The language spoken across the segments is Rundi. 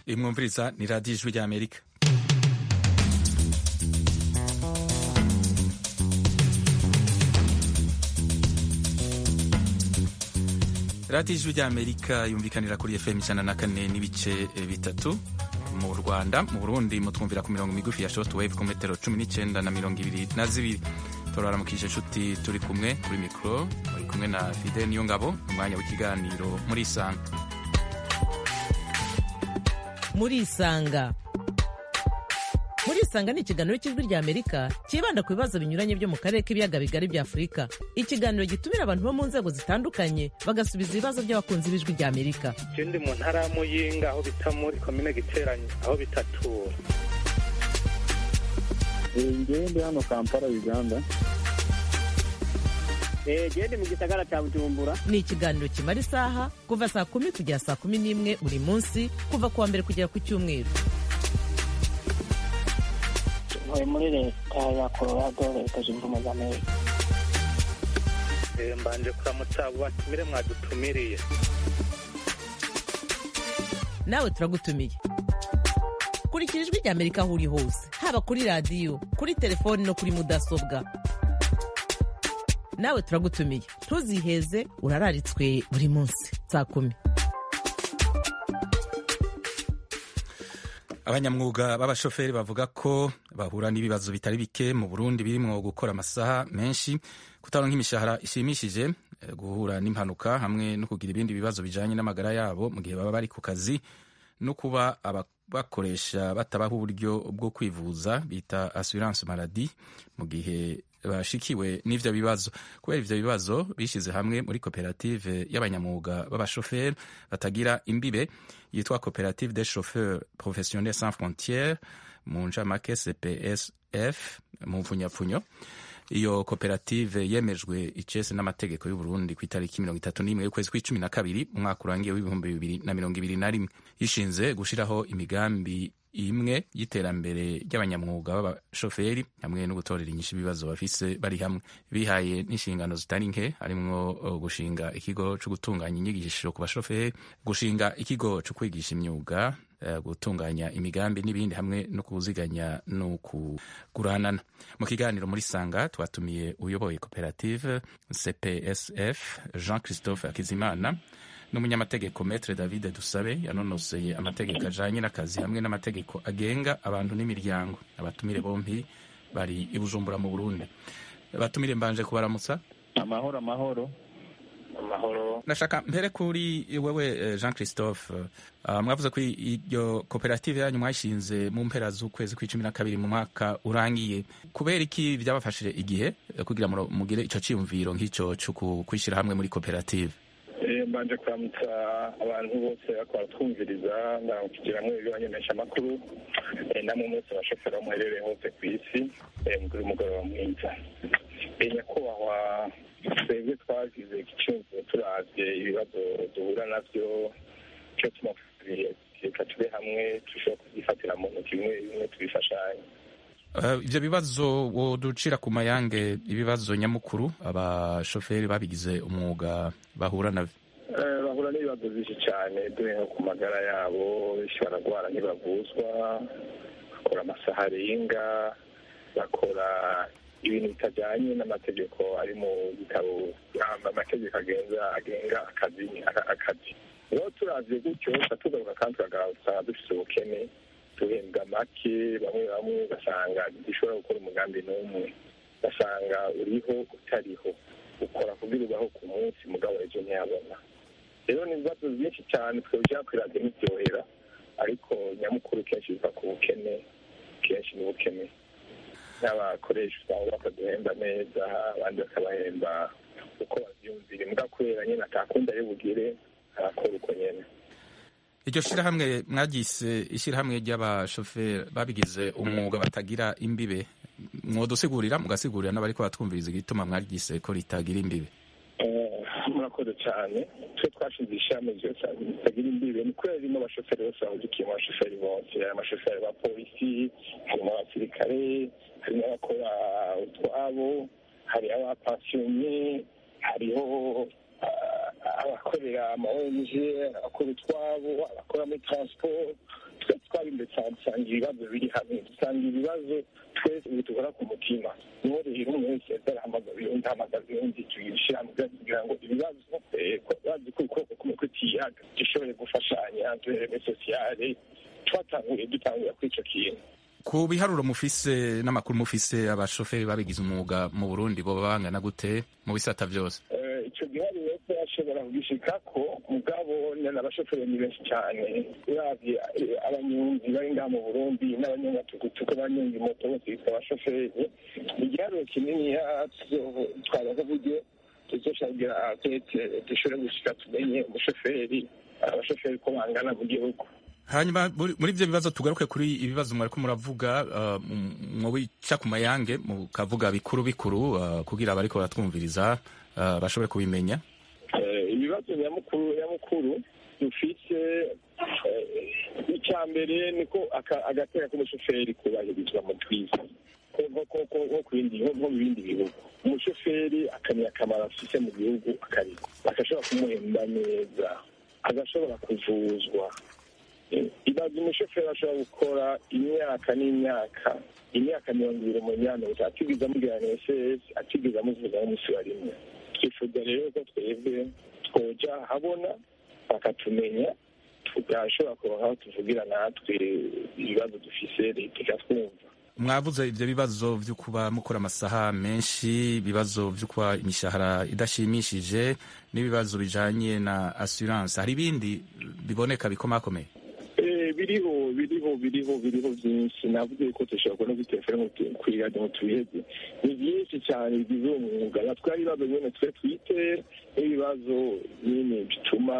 imwumviriza ni radiyo ijwi ry'amerika radiyo ijwi ry'amerika yumvikanira kuri fm ijana na kane n'ibice bitatu mu rwanda mu burundi mutwumvira ku mirongo migufi ya short wave ku metero cumi n'icyenda na mirongo ibiri na zibiri turaramukije inshuti turi kumwe kuri mikoro muri kumwe na fide niyo ngabo umwanya w'ikiganiro muri isanga muri isanga muri isanga ni ikiganiro cy'ijwi rya amerika cyibanda ku bibazo binyuranye byo mu karere k'ibiyaga bigari bya afurika ikiganiro gitumira abantu bo mu nzego zitandukanye bagasubiza ibibazo by'abakunzi b'ijwi rya amerika ndi mu ntara ya muyinga aho bita muri komine giteranye aho bitatura ngewe ndi hano kampala uganda gende mu gisagara cya bujumbura ni ikiganiro kimara isaha kuva saa kumi kugera saa kumi n'imwe buri munsi kuva ku wa mbere kugera ku cyumweru ntuye muri leta ya colorado leta zunze ubumwe za amerika mbanje kuramutsa abo batumire mwadutumiriye nawe turagutumiye kurikira ijwi rya amerika aho uri hose haba kuri radiyo kuri telefoni no kuri mudasobwa nawe turagutumiye ntuziheze urararitswe buri munsi saa kumi abanyamwuga b'abashoferi bavuga ko bahura n'ibibazo bitari bike mu burundi birimo gukora amasaha menshi kutaronka imishahara ishimishije guhura n'impanuka hamwe no kugira ibindi bibazo bijanye n'amagara yabo mu gihe baba bari ku kazi no kuba abakoresha batabaho uburyo bwo kwivuza bita assurance maladie mu gihe bashikiwe n'ivyo bibazo kubera ivyo bibazo bishize hamwe muri koperative y'abanyamwuga b'abashoferi batagira imbibe yitwa koperative des chauffeurs professionnels sans frontières mu ncamake cpsf mu mfunyapfunyo iyo koperative yemejwe icese n'amategeko y'uburundi ku itariki mirongo itatu n'imwe y'ukwezi kw'icumi na kabiri mu mwaka urangiye w'ibihumbi bibiri na mirongo ibiri na rimwe yishinze gushiraho imigambi imwe y'iterambere ry'abanyamwuga b'abashoferi hamwe no gutorera inyishu ibibazo bafise bari hamwe bihaye n'inshingano zitari nke harimwo gushinga ikigo co gutunganya inyigisho ku bashoferi gushinga ikigo co kwigisha imyuga gutunganya imigambi n'ibindi hamwe no kuziganya no kuguranana mu kiganiro muri sanga twatumiye uyoboye koperative cpsf jean christophe akizimana n'umunyamategeko metre david dusabe yanonoseye amategeko ajanye n'akazi hamwe n'amategeko agenga abantu n'imiryango abatumire bompi bari i bujumbura mu burundi abatumire mbanje kubaramutsa amahoro amahoro amahoro ndashaka mpere kuri wewe jean christophe uh, mwavuze ko iryo koperative yanyu mwashinze mu mpera z'ukwezi kw'icumi na kabiri mu mwaka urangiye kubera iki byabafashije igihe kugira mugire ico ciyumviro nk'ico co kwishyira hamwe muri koperative mbanje kuramutsa abantu bose bakora twumviriza kugira ngo ibibamenyesha amakuru namwe mwese abashoferi muherereye hose ku isi mugire umugoroba mwiza nyakubahwa twebwe twagize igicumbi turavye ibibazo duhura navyo cyo tumapfuriye reka tube hamwe dushobora kubyifatira mu ntoki bimwe bimwe tubifashanye ivyo bibazo woducira ku mayange ibibazo nyamukuru abashoferi babigize umwuga bahura navyo bahura n'ibibazo byinshi cyane dore nko ku magara yabo benshi baragwara ntibavuzwa bakora amasaha arenga bakora ibintu bitajyanye n'amategeko ari mu bitabo amategeko agenga agenga akazi akazi rero turavye gutyo tugaruka kandi tukagaragara dufise ubukene duhembwa make bamwe bamwe ugasanga dushobora gukora umugambi n'umwe ugasanga uriho utariho ukora kugira ubaho ku munsi mugabo ejo ntiyabona rero ni ibibazo byinshi cyane twebwe kwiradiyo ntibyohera ariko nyamukuru kenshi biva ku bukene kenshi ni ubukene n'abakoresha usanga bakaduhemba neza abandi bakabahemba uko bavyumvira imbwa kubera nyene atakunda yo bugire arakora uko nyene iryo shirahamwe mwaryise ishirahamwe ry'abashoferi babigize umwuga batagira imbibe mwodusigurira mugasigurira n'abariko batwumviriza igituma mwaryise ko ritagira imbibe murakoze cyane twe twashinze ishami ryose ritagira imbibe ni kubera ririmo abashoferi bose bahugikiye mu bashoferi bose hari amashoferi ba polisi harimo abasirikare harimo abakora utwabo hari abapansiyonye hariho abakorera ama ONG abakora utwabo abakora muri transport twe twabimbere cyane dusanga ibibazo biri hamwe dusanga ibibazo twese bidukora ku mutima niho rero umwe wese yarahamagaza undi ahamagaza undi tugishyira hamwe kugira ngo ibibazo bazi ko ukuboko kumwe kutiyaga dushobore gufashanya duhereme sosiyale twatanguye dutangura kuri icyo kintu ku biharuro mufise n'amakuru mufise abashoferi babigize umwuga mu burundi boba bangana gute mu bisata byose icyo giharuro ko yashobora kugishikako mugabo n'abashoferi ni benshi cyane uravye abanyonzi bari ngaha mu burundi n'abanyamatugutuku abanyonzi moto bose bitwa abashoferi igiharuro kinini twabaza buryo tuzoshagira tete dushobore gushika tumenye umushoferi abashoferi ko bangana mu gihugu hanyuma muri ibyo bibazo tugaruke kuri ibibazo mwariko muravuga mwobica ku mayange mukavuga bikuru bikuru kugira abariko baratwumviriza bashobore kubimenya ibibazo nyamukuru nyamukuru dufite icya mbere niko agateka k'umushoferi kubahirizwa mu twiza nko ku bindi nko mu bindi bihugu umushoferi akamenya akamaro afite mu gihugu akariko agashobora kumuhemba neza agashobora kuvuzwa ibaza umushoferi ashobora gukora imyaka n'imyaka imyaka mirongo ibiri mu myanya gusa atigeze amubwira ss atigeze amuvuga n'umunsi wa rimwe twifuza rero ko twebwe twoja habona bakatumenya tugashobora kuronka aho tuvugira natwe ibibazo dufise leta ikatwumva mwavuze ibyo bibazo byo kuba mukora amasaha menshi ibibazo byo kuba imishahara idashimishije n'ibibazo bijanye na assurance hari ibindi biboneka bikomakomeye biriho biriho biriho biriho byinshi navuze ko dushobora kubona kuri telefone kwiradiyo ngo tubiheze ni byinshi cyane bigize uwo mwuga natwe hari ibibazo nyine twe twite n'ibibazo nyine bituma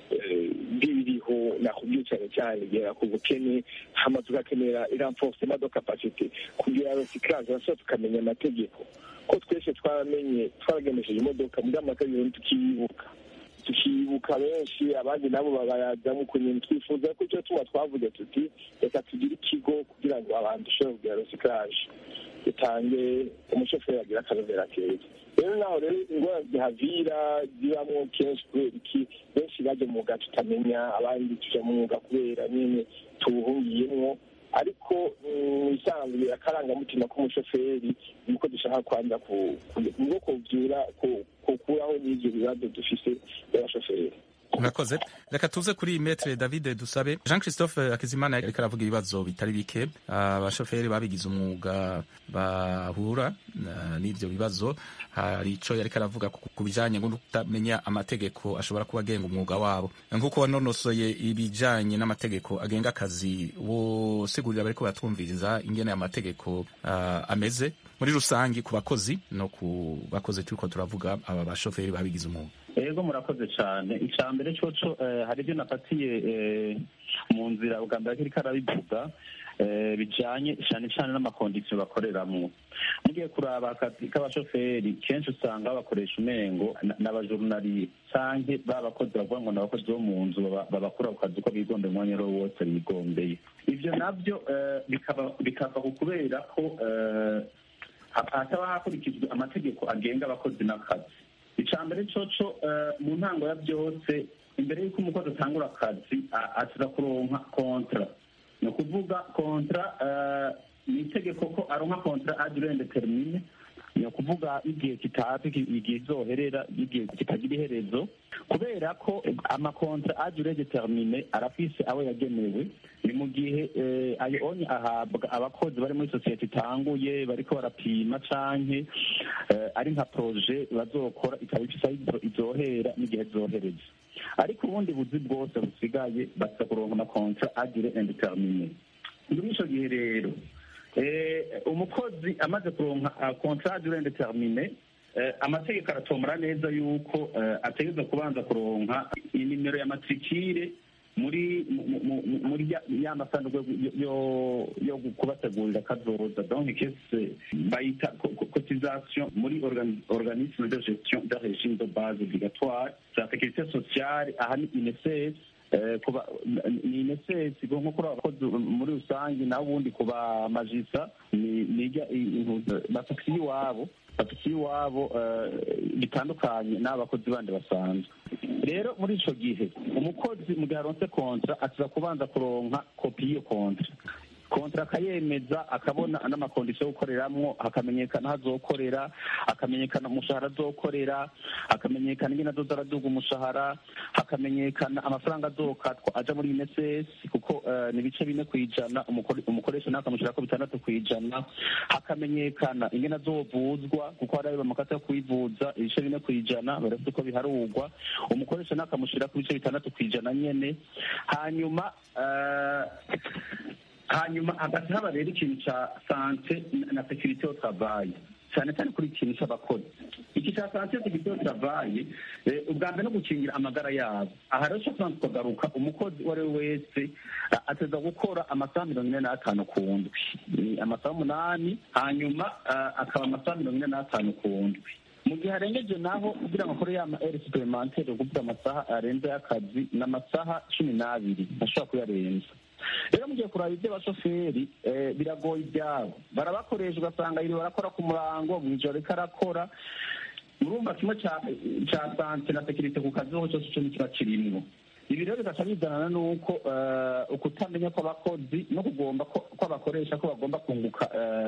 biriho nakubwiye cyane cyane igera ku bukene hama tugakenera iramforcement de capacité kugira recyclage bashobora tukamenya amategeko ko twese twaramenye twaragemesheje imodoka muri amategeko tukiyibuka tukibuka benshi abandi nabo babayajyamo ukuntu twifuza ko icyo tuba twavuze tuti reka tugire ikigo kugira ngo abantu dushobore kugira recyclage dutange umushoferi agira akanovera keza rero naho rero ingorane zihavira zibamo kenshi kubera iki benshi bajya mu mwuga tutamenya abandi tuja mu mwuga kubera nyine tuwuhungiyemwo ariko isanzwe akarangamutima k'umushoferi nuko dushaka kwanza niko kuvyura kukuraho n'ivyo bibazo dufise by'abashoferi murakoze reka tuze kuri metre david dusabe jean christophe akizimana ariko aravuga ibibazo bitari bike abashoferi babigize umwuga bahura n'ivyo bibazo hari ico yariko aravuga ku bijanye no kutamenya amategeko ashobora kuba agenga umwuga wabo nk'uko wanonosoye ibijanye n'amategeko agenga akazi wosigurira bariko baratwumviriza ingene amategeko uh, ameze muri rusangi ku bakozi no ku bakozi turiko turavuga aba bashoferi babigize umwuga ego murakoze cyane icya mbere coco hari ibyo nafatiye mu nzira ubwa mbere ariko arabivuga bijanye cyane cyane n'amakondisiyo bakoreramo mugiye kuraba akazi k'abashoferi kenshi usanga bakoresha umengo n'abajorunariye canke babakozi bavuga ngo n'abakozi bo mu nzu babakura ku kazi uko bigombeye umwanya uwo wose bigombeye ivyo navyo bikava ku kubera ko hataba hakurikijwe amategeko agenga abakozi n'akazi icya mbere coco mu ntango ya byose imbere y'uko umukozi atangura akazi aza kuronka kontra ni ukuvuga kontra ni itegeko ko aronka kontra adure determine ni ukuvuga igihe kitazi igihe izoherera igihe kitagira iherezo kubera ko amakontra adure determine arafise abo yagenewe ni mu gihe ayo onye ahabwa abakozi bari muri sosiyete itanguye bariko barapima canke ari nka proje bazokora ikaba ifise aho izohera n'igihe zohereza ariko ubundi buzi bwose busigaye baza kuronka amakontra adure indetermine muri ico gihe rero umukozi amaze kuronka contrat durée indetermine amategeko aratomora neza yuko ategereza kubanza kuronka inimero ya matrikire muri muri ya masanduku yo kubategurira kazoza donc kese bayita cotisation muri organisme de gestion de régime de base obligatoire za sécurité sociale aha ni INSS kuba ni inesesi nko kuri abakozi muri rusange naho ubundi kuba majisa nijya bafise iwabo bafite iwabo bitandukanye n'abakozi bandi basanzwe rero muri icyo gihe umukozi mu gihe aronse kontra asiza kubanza kuronka kopi y'iyo kontra kontra akayemeza akabona n'amakondisiyo yo gukoreramwo hakamenyekana aho azokorera hakamenyekana umushahara azokorera hakamenyekana ingene azoza araduga umushahara hakamenyekana amafaranga azokatwa aja muri unicef kuko ni ibice bine ku ijana umukoresha nawe akamushyirako bitandatu ku ijana hakamenyekana ingene azovuzwa kuko hari ayo bamakata yo kwivuza ibice bine ku ijana barafite uko biharugwa umukoresha nawe akamushyirako ibice bitandatu ku ijana nyene hanyuma hanyuma hagati haba rero ikintu cya sante na sekirite yo travaye cyane cyane kuri ikintu cy'abakozi iki cya sante sekirite yo travaye ubwa mbere no gukingira amagara yabo aha rero cyo tubanza tukagaruka umukozi uwo ari we wese ateza gukora amasaha mirongo ine n'atanu ku ndwi amasaha umunani hanyuma akaba amasaha mirongo ine n'atanu ku ndwi mu gihe arengeje naho kugira ngo akore ya ma eri superimantere kuvuga amasaha arenze y'akazi ni amasaha cumi n'abiri ntashobora kuyarenza rero mugiye kuraba iby'abashoferi biragoye ibyabo barabakoresha ugasanga yiriwe barakora ku murango mu ijoro ariko arakora murumva kimwe cya sante na sekirite ku kazi ho cyose icyo kiba kirimwo ibi rero bigaca bizanana n'uko ukutamenya kw'abakozi no kugomba ko abakoresha ko bagomba kunguka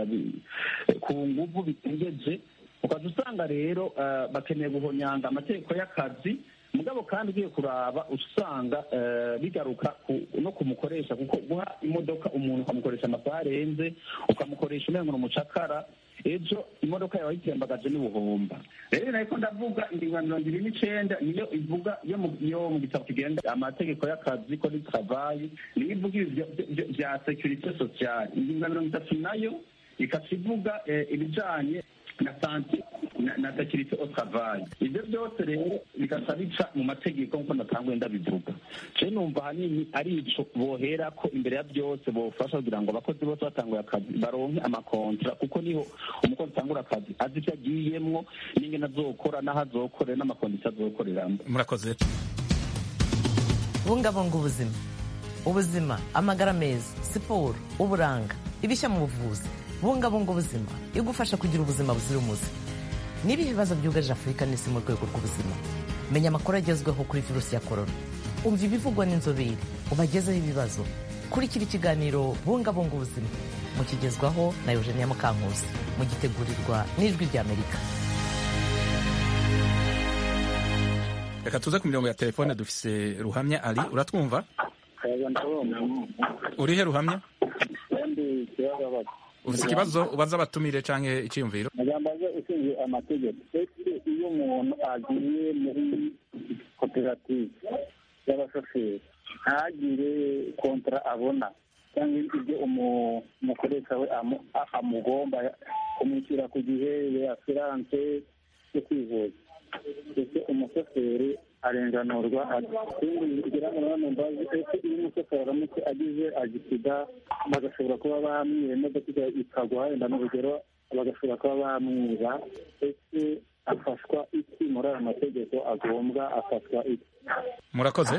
ku nguvu bitengeje ukaza usanga rero bakeneye guhonyanga amategeko y'akazi mugabo kandi ugiye kuraba usanga bigaruka no kumukoresha kuko guha imodoka umuntu ukamukoresha amasaha arenze ukamukoresha umengo umucakara ejo imodoka yawe yitembagaje n'ubuhomba rero nariko ndavuga ingingo ya mirongo ibiri n'icenda niyo ivuga yo mu gitabo kigenga amategeko y'akazi ko ni travayi niyo ivuga ibi vya securite sociale ingingo ya mirongo itatu nayo ikaca ivuga ibijanye na sante na sekirite au travail ibyo byose rero bigaca bica mu mategeko nk'uko natanguye ndabivuga je numva ahanini ari ico bohera ko imbere ya byose bofasha kugira ngo abakozi bose batanguye akazi baronke amakontra kuko niho umukozi atangura akazi azi ivyo agiyemwo n'ingene azokora n'aho azokorera n'amakondisiyo azokoreramo murakoze bungabunga ubuzima ubuzima amagara meza siporo uburanga ibishya mu buvuzi bungabunga ubuzima igufasha kugira ubuzima buzira umuze n'ibihe bibazo byugarije afurika n'isi mu rwego rw'ubuzima menya amakuru agezweho kuri virusi ya korona umva ibivugwa n'inzobere ubagezeho ibibazo kurikira ikiganiro bungabunga ubuzima mukigezwaho na eugenia mukankusi mugitegurirwa n'ijwi ry'amerika reka tuze ku mirongo ya telefone dufise ruhamya ari uratwumva urihe ruhamya ufite ikibazo ubaza abatumire canke iciyumviro nagambaze ushinzwe amategeko ese iyo umuntu agiye muri koperative y'abashoferi ntagire kontara abona cyangwa ibyo umukoresha we amugomba kumwishyura ku gihe asiranse yo kwivuza ese umushoferi arenganurwa ikindi kugira ngo nanone mbazi ese iyo umushoferi aramutse agize agisida bagashobora kuba bamwiba imodoka ikagwa wenda n'urugero bagashobora kuba bamwiba ese afashwa iki muri aya mategeko agombwa afashwa iki murakoze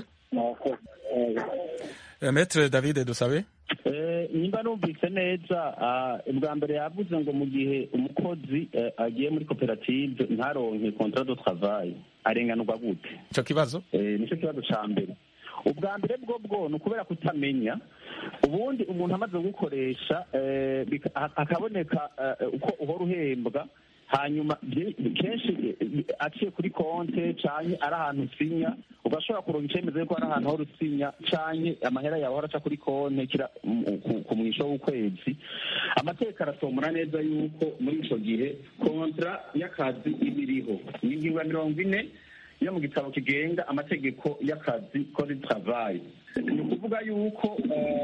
metre david dusabe nimba numvise neza ubwa mbere yavuze ngo mu gihe umukozi agiye muri koperative ntaronke contrat de travail arenganurwa gute ico kibazo nicyo kibazo ca mbere ubwa mbere bwo bwo ni ukubera kutamenya ubundi umuntu amaze gukoresha hakaboneka uko uhora uhembwa hanyuma kenshi aciye kuri konte canke ari ahantu usinya ugashobora kuronka icemeza yuko ari ahantu hora usinya canke amahera yawe ahora aca kuri konte kira ku mwisho w'ukwezi amategeko arasomora neza yuko muri ico gihe kontra y'akazi iba iriho ni ingingo ya mirongo ine yo mu gitabo kigenga amategeko y'akazi kode travail ni ukuvuga yuko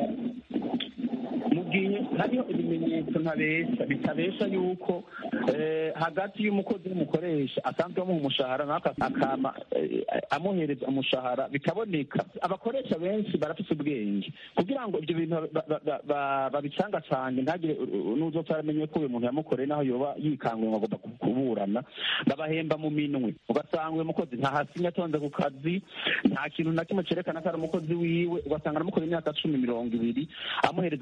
mu gihe hariho ibimenyetso ntabesha bitabesha yuko hagati y'umukozi n'umukoresha asanzwe amuha umushahara nawe akama amuhereza umushahara bikaboneka abakoresha benshi barafite ubwenge kugira ngo ibyo bintu babicanga cyane ntagire n'uzopfa yaramenye ko uyu muntu yamukoreye naho yoba yikanguye ngo agomba kuburana babahemba mu minwe ugasanga uyu mukozi ntahasinya atonze ku kazi nta kintu na kimwe cyerekana ko ari umukozi wiwe ugasanga aramukoreye imyaka cumi mirongo ibiri amuhereza amahera mu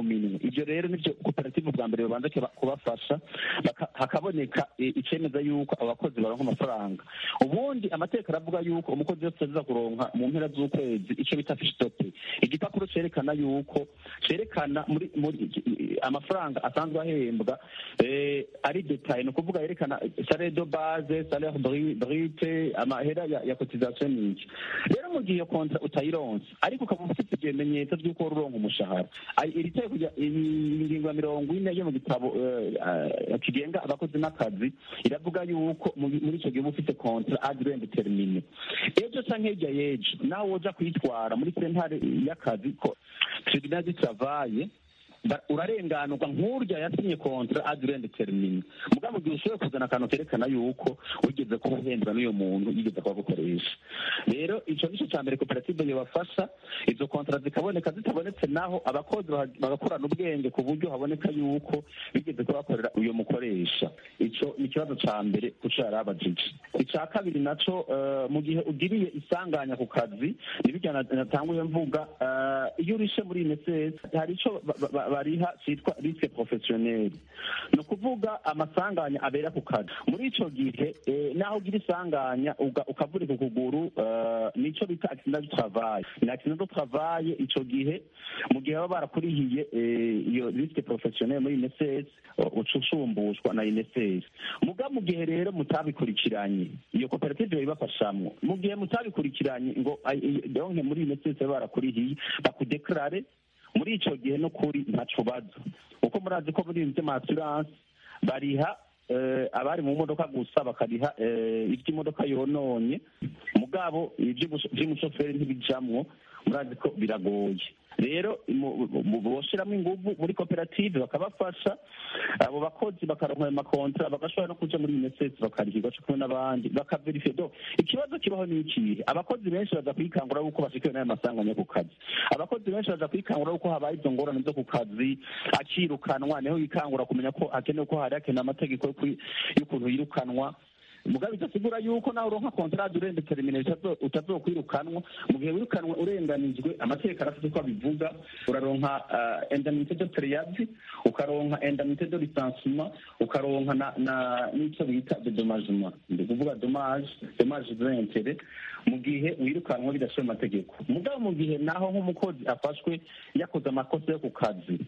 minwe ibyo rero nibyo koperative bwa mbere babanza kuba- kubafasha baka- hakaboneka eh, icemeza yuko abakozi baronka amafaranga ubundi amategeko aravuga yuko umukozi wese aza kuronka mu mpera z'ukwezi icyo bita fishitope igipapuro cerekana yuko cerekana muri muri amafaranga asanzwe ahembwa eh, ari detaye ni ukuvuga yerekana salaire de base salaire bri- brute amahera ya, ya cotisation n'iki rero mu gihe iyo kontra utayironse ariko ukaba ufite ibimenyetso by'uko wari uronka umushahara Ay- iri teko rya- iyi ngingo ya mirongo ine yo mu gitabo eh, eh, kigenga abakozi n'akazi iravuga yuko mu- muri icyo gihe uba ufite kontra adrend termine ejo canke hirya y'ejo nawe woja kwitwara muri sentare y'akazi ko tribunal du travail ba- urarenganurwa nk'urya yasinye kontra adrend termine mugabo mu gihe ushoboye kuzana akantu kerekana yuko wigeze kuba uhembwa n'uyo muntu yigeze kuba gukoresha rero ico nico ca mbere koperative yobafasha izo kontra zikaboneka zitabonetse naho abakozi baha- bagakorana ubwenge ku buryo haboneka yuko bigeze kuba bakorera uyo mukoresha ico ni ikibazo ca mbere kuco yari abajije ica kabiri naco eh, mu gihe ugiriye isanganya ku kazi nibirya na- natanguye mvuga eh, iyo urishe muri INSS hari ico ba- ba- ba- bariha citwa risque professionnel ni ukuvuga amasanganya abera ku kazi muri ico gihe eh, naho ugira isanganya uga- ukavurika ukuguru eh, nico bita accident du travail ni accident du travail ico gihe mu gihe baba barakurihiye eh, iyo risque professionnel muri INSS uca usumbushwa na INSS muga mu gihe rero mutabikurikiranye iyo koperative ibafashamwo mu gihe mutabikurikiranye ngo ay- ay- donke muri INSS baba barakurihiye bakudeklare muri ico gihe no kuri ntaco baza kuko murazi ko muri ibintu vy'ama bariha eh, abari mu modoka gusa bakariha eh, ivy'imodoka yononye mugabo ivy'ubush- vy'umushoferi ntibijamwo murazi ko biragoye rero mu- mu- boshiramo inguvu muri koperative bakabafasha abo bakozi bakaronka ayo makontra bagashobora no kuja muri unicef bakarihirwa co kumwe n'abandi bakaverifiye do ikibazo kibaho ni ikihe abakozi benshi baza kwikangura yuko bashikiwe n'ayo masanganya ku kazi abakozi benshi baza kwikangura yuko habaye izo ngorane zo ku kazi akirukanwa niho yikangura kumenya ko hakenewe ko hari hakenewe amategeko yo kwi- y'ukuntu yirukanwa mugabe bidasigura yuko nawe uronka kontrade urende termine utazokwirukanwa mu gihe wirukanwe urenganijwe amategeko arafite uko abivuga uraronka uh, indemnité de périade ukaronka indemnité de licenciement ukaronka na, na n'ico bita dédommagement ndi kuvuga dommage dommage d'intérêt mu gihe wirukanwe bidashoye amategeko mugabo mu gihe naho nk'umukozi afashwe yakoze amakosa yo ku kazi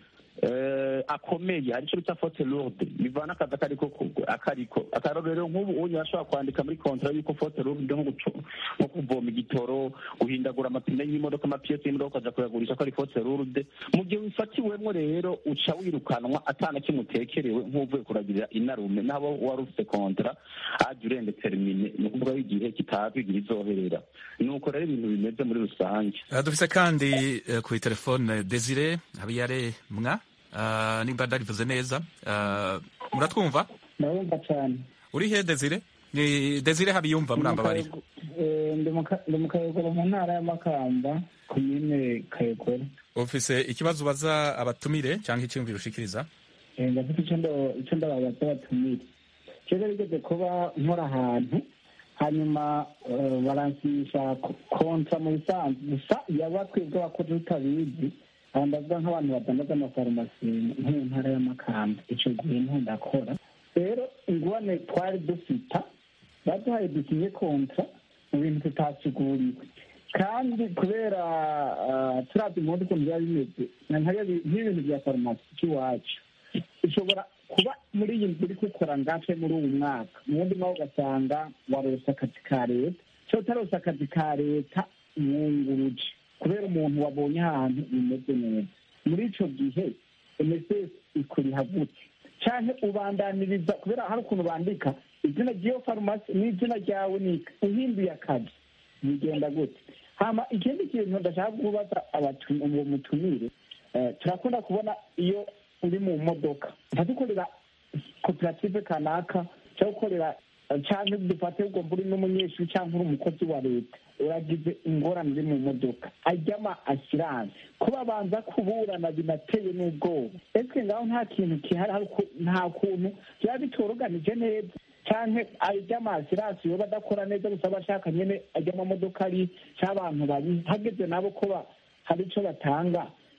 eh, akomeye hari icyo bita faute lourde bivana akazi akariko akariko akarorero nk'ubu unyu ashobora kwandika muri kontra yuko faute lourde nko guco- nko kuvoma igitoro guhindagura amapine y'imodoka amapiyesi y'imodoka ukaja kuyagurisha ko ari faute lourde mu gihe wifatiwemwo rero uca wirukanwa atana kimwe utekerewe nk'uvuye kuragirira inarume n'abo wari ufite kontra aje urende termine ni ukuvuga igihe kitazwi igihe izoherera nuko rero ibintu bimeze muri rusange Uh, dufise kandi uh, kuri telefone Desire Habiyare mwa uh, nimba ndarivuze neza uh, muratwumva ndabumva cyane uri he Desire ni Desire Habiyumva muramba bari Eh, ndi mu Ka- ndi mu kayogoro mu ntara y'amakamba komine kayogoro ufise ikibazo ubaza abatumire cyangwa icyumviro ushikiriza Eh, ndafite icyo ndo- icyo ndababaza batumire kera rigeze kuba nkora ahantu hanyuma eh, baransisha ko- kontra mu bisanzwe gusa yaba twebwe abakozi tutabizi aha ndavuga nk'abantu badandaza amafarumasi nko mu ntara y'amakamba icyo gihe niho ndakora rero ingwane twari dufita baduhaye dukinye kontra mu bintu tutasiguriwe kandi kubera ah, turavye impundu ukuntu biba bimeze na nkariya bi- nk'ibintu bya farumasi cy'iwacu ushobora kuba muri iyi nzu uri gukora ngace muri uwu mwaka mu wundi mwaka ugasanga warose akazi ka leta cyo utarose akazi ka leta mwunguruje kubera umuntu wabonye ahantu bimeze neza muri ico gihe mss ikuriha gute canke ubandaniriza kubera hari ukuntu bandika izina ry'iyo farumasi n'izina ryawe ni uhinduye akazi bigenda gute hama ikindi kintu ndashaka kubaza abatu- uwo mutumire eh, turakunda kubona iyo uri mu modoka ntadukorera koperative kanaka cyangwa gukorera cyangwa dufate ugomba uri n'umunyeshuri cyangwa uri umukozi wa leta uragize ingorane uri mu modoka ajyama asiranse ko babanza kuburana binateye n'ubwoba ese ngaho nta kintu kihari hari uku- nta kuntu byaba bitoroganije neza cyangwa ajyama asiranse yoba adakora neza gusa aba ashaka nyine ajya amamodoka ari cy'abantu bari hageze nabo ko ba- hari icyo batanga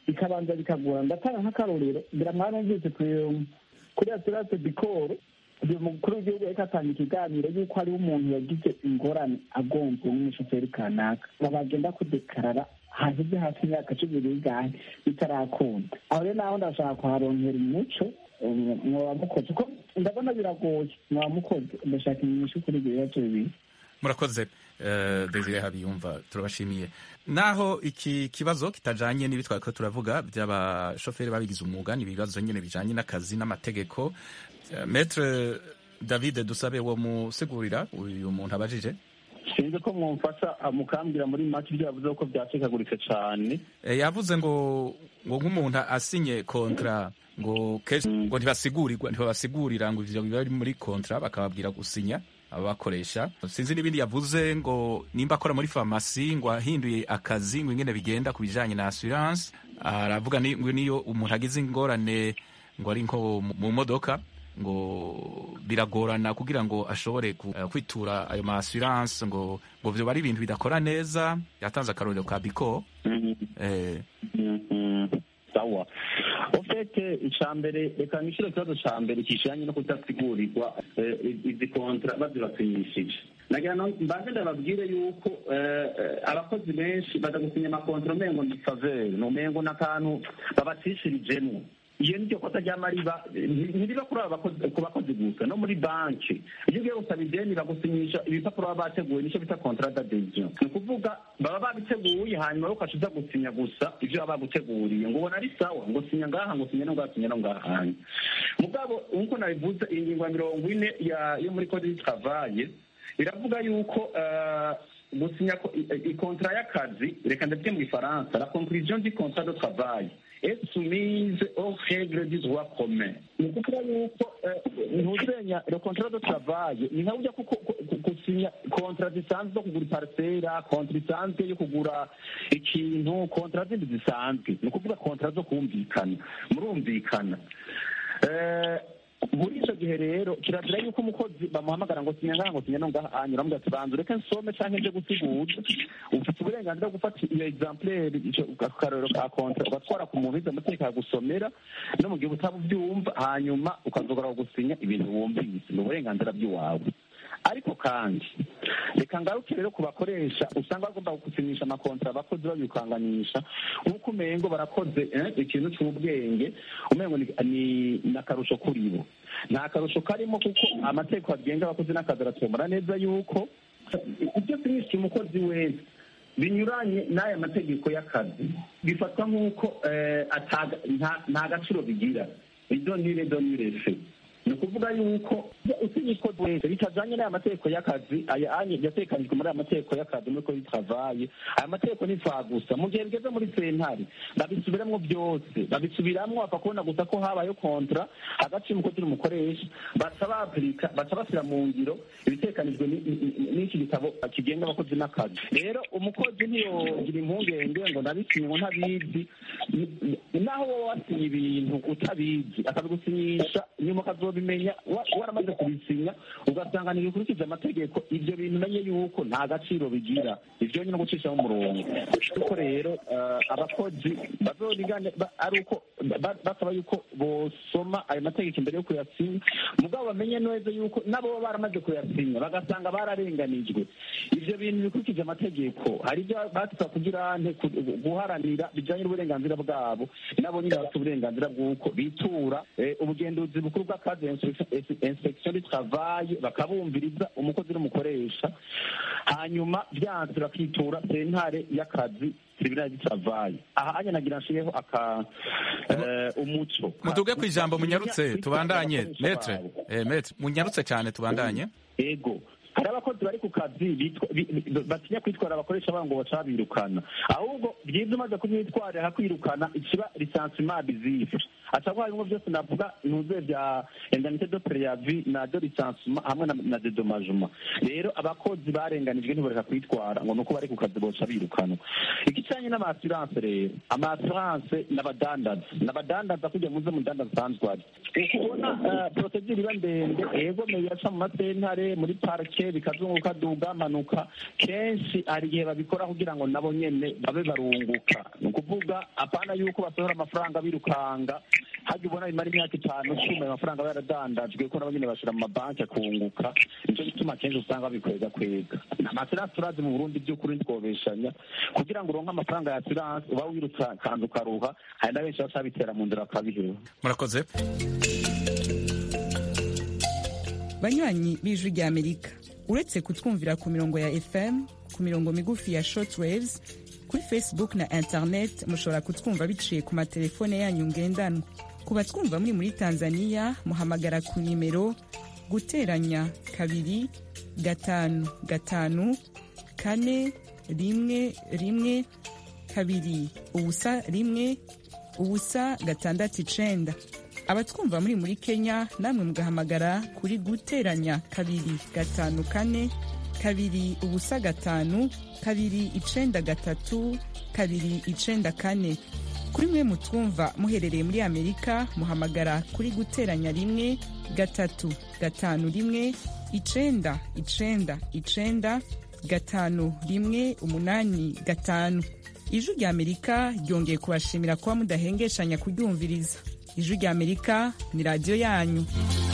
bikabanza bikagora ndatanga nk'akarorero ngira mwarumvise kuri aturate dikoro uyu mukuru w'igihugu ariko atanga ikiganiro y'uko hariho umuntu yagize ingorane agonzwe n'umushoferi kanaka bagenda kudekarara haheze hafi imyaka cumi n'ingahe bitarakunda aho rero naho ndashaka kuharonkera umuco mwaba mukoze kuko ndabona biragoye mwaba mukoze ndashaka inyishu kuri ibyo bibazo bibiri murakoze desire habiyumva turabashimiye naho iki kibazo kitajanye n'ibi twari ko turavuga by'abashoferi babigize umwuga ni ibibazo nyine bijanye n'akazi n'amategeko metre david dusabe wo musigurira uyu muntu abajije sinzi ko mwumfasha mukambwira muri make ibyo yavuze ko byacikaguritse cyane yavuze ngo ngo nk'umuntu asinye kontra ngo kenshi ngo ntibasigurirwa ntibabasigurira ngo ivyo biba biri muri kontra bakababwira gusinya abakoresha sinzi n'ibindi yavuze ngo nimba akora muri farumasi ngo ahinduye akazi ngo ingene bigenda ku bijanye na assurance aravuga ngo niyo umuntu agize ingorane ngo ari nko mu modoka ngo biragorana kugira ngo ashobore kwitura ayo ma assurance ngo ngo vyo bari ibintu bidakora neza yatanze akarorero ka biko sawa ofete icya mbere reka nishyure ikibazo cya mbere kijanye no kudasigurirwa izi kontra bazibasinyishije nagira ngo mbanze ndababwire yuko abakozi benshi baza gusinya amakontra umengo ni faveri ni umengo n'akantu babacishirijemo iyo niryo kosa ry'amariba ntiriba kuri aba ku bakozi gusa no muri banki iyo ugiye gusaba ideni bagusinyisha ibipapuro baba bateguye nicyo bita contrat d'adhesion ni ukuvuga baba babiteguye hanyuma wowe ukaca uza gusinya gusa ibyo baba baguteguriye ngo ubona ari sawa ngo sinya ngaha ngo sinya no ngaha sinya no ngaha mugabo nk'uko nabivuze iyi ngingo ya mirongo ine yo muri code y'itravage iravuga yuko gusinya ikontra y'akazi reka ndavuge mu gifaransa la conclusion du contrat de travail est soumise aux règles du droit commun ni ukuvuga yuko ntuzenya le contrat de travail ni nka burya gusinya kontra zisanzwe zo kugura iparisera kontra isanzwe yo kugura ikintu kontra zindi zisanzwe ni ukuvuga kontra zo kumvikana murumvikana muri icyo gihe rero kirazira yuko umukozi bamuhamagara ngo sinya ngaha ngo sinya no ngaha anyura muga tubanza ureke nsome canke nje gusigura ufite uburenganzira bwo gufata iyo exemplaire ico karorero ka kontra ugatwara ku muntu wize amategeko akagusomera no mu gihe utaba ubyumva hanyuma ukazogora gusinya ibintu wumvise ni uburenganzira bw'iwawe ariko kandi reka ngaruke rero ku bakoresha usanga bagomba gusinyisha amakontra abakozi babikanganisha nk'uko umengo barakoze ikintu cy'ubwenge umengo ni akarusho kuri bo nta karusho karimo kuko amategeko agenga abakozi n'akazi aratomora neza yuko ibyo sinyisha umukozi wese binyuranye n'aya mategeko y'akazi bifatwa nk'uko nta gaciro bigira idonire donire fe ni ukuvuga yuko usinye ikoze wese bitajanye n'aya mategeko y'akazi aya anye yatekanijwe muri aya mategeko y'akazi muri ko bitavaye aya mategeko ni gusa mu gihe bigeze muri sentare babisubiramwo byose babisubiramwo bapfa kubona gusa ko habayeho kontra hagati y'umukozi n'umukoresha baca bapurika baca bashyira mu ngiro ibitekanijwe n'iki gitabo kigenga abakozi n'akazi rero umukozi ntiyogira impungenge ngo ndabisinye ngo ntabizi naho wowe wasinye ibintu utabizi akabigusinyisha nyuma ukazobimenya waramaze kubisinya ugasanga ntibikurikije amategeko ibyo bintu umenye yuko nta gaciro bigira ibyo nyine gucishaho umurongo kuko rero abakozi bazorigane ari uko basaba yuko bosoma ayo mategeko imbere yo kuyasinya mugabo bamenye neza yuko nabo baba baramaze kuyasinya bagasanga bararenganijwe ibyo bintu bikurikije amategeko hari ibyo basaba kugira guharanira bijyanye n'uburenganzira bwabo nabo nyine bafite uburenganzira bw'uko bitura ubugenduzi bukuru bw'akazi inspection du travail bakabumviriza umukozi n'umukoresha hanyuma byanze bakitura sentare y'akazi tribunal du travail aha anye nagira nshiyeho aka umuco mutuge ku ijambo munyarutse tubandanye metre metre munyarutse cyane tubandanye ego hari abakozi bari ku kazi batinya kwitwara abakoresha babo ngo baca birukana ahubwo byiza umaze kumwitwarira kwirukana ikiba lisansima bizife acaguha bimwe byose navuga ntuze bya indemnité de préavis na de licenciement hamwe na, na dédommagement rero abakozi barenganijwe ntibareka kwitwara ngo nuko bari ku kazi boca birukanwa ikicanye n'amaassurance rero amaassurance n'abadandaza n'abadandaza kugira muze mudandaza asanzwe ari ukubona uh, procedure iba ndende ego meyaca mu masentare muri parke bikazunguka duga manuka kenshi hari igihe babikora kugira ngo nabo nyene babe barunguka ni ukuvuga apana yuko basohora amafaranga birukanga hajya ubona bimara imyaka itanu cumi ayo mafaranga aba yaradandajwe kuko nabo nyene bashira mu mabanki akunguka nico gituma kenshi usanga babikwega kwega amaserasi turazi mu burundi by'ukuri ntitwobeshanya kugira ngo uronke amafaranga ya assurance uba wirutsa kandi ukaruha hari na benshi baca bitera mu nzira bakabiheba murakoze banywanyi b'ijwi rya amerika uretse kutwumvira ku mirongo ya fm ku mirongo migufi ya shortwaves kuri facebook na internet mushobora kutwumva biciye ku matelefone yanyu ngendanwa ku batwumva muri muri tanzania muhamagara ku nimero guteranya kabiri gatanu gatanu kane rimwe rimwe kabiri ubusa rimwe ubusa gatandatu icenda abatwumva muri muri kenya namwe mugahamagara kuri guteranya kabiri gatanu kane kabiri ubusa gatanu kabiri icenda gatatu kabiri icenda kane kuri mwe mutwumva muherereye muri amerika muhamagara kuri guteranya rimwe gatatu gatanu rimwe icenda icenda icenda gatanu rimwe umunani gatanu ijwi rya amerika ryongeye kubashimira kuba mudahengeshanya kuryumviriza ijwi rya amerika ni radiyo yanyu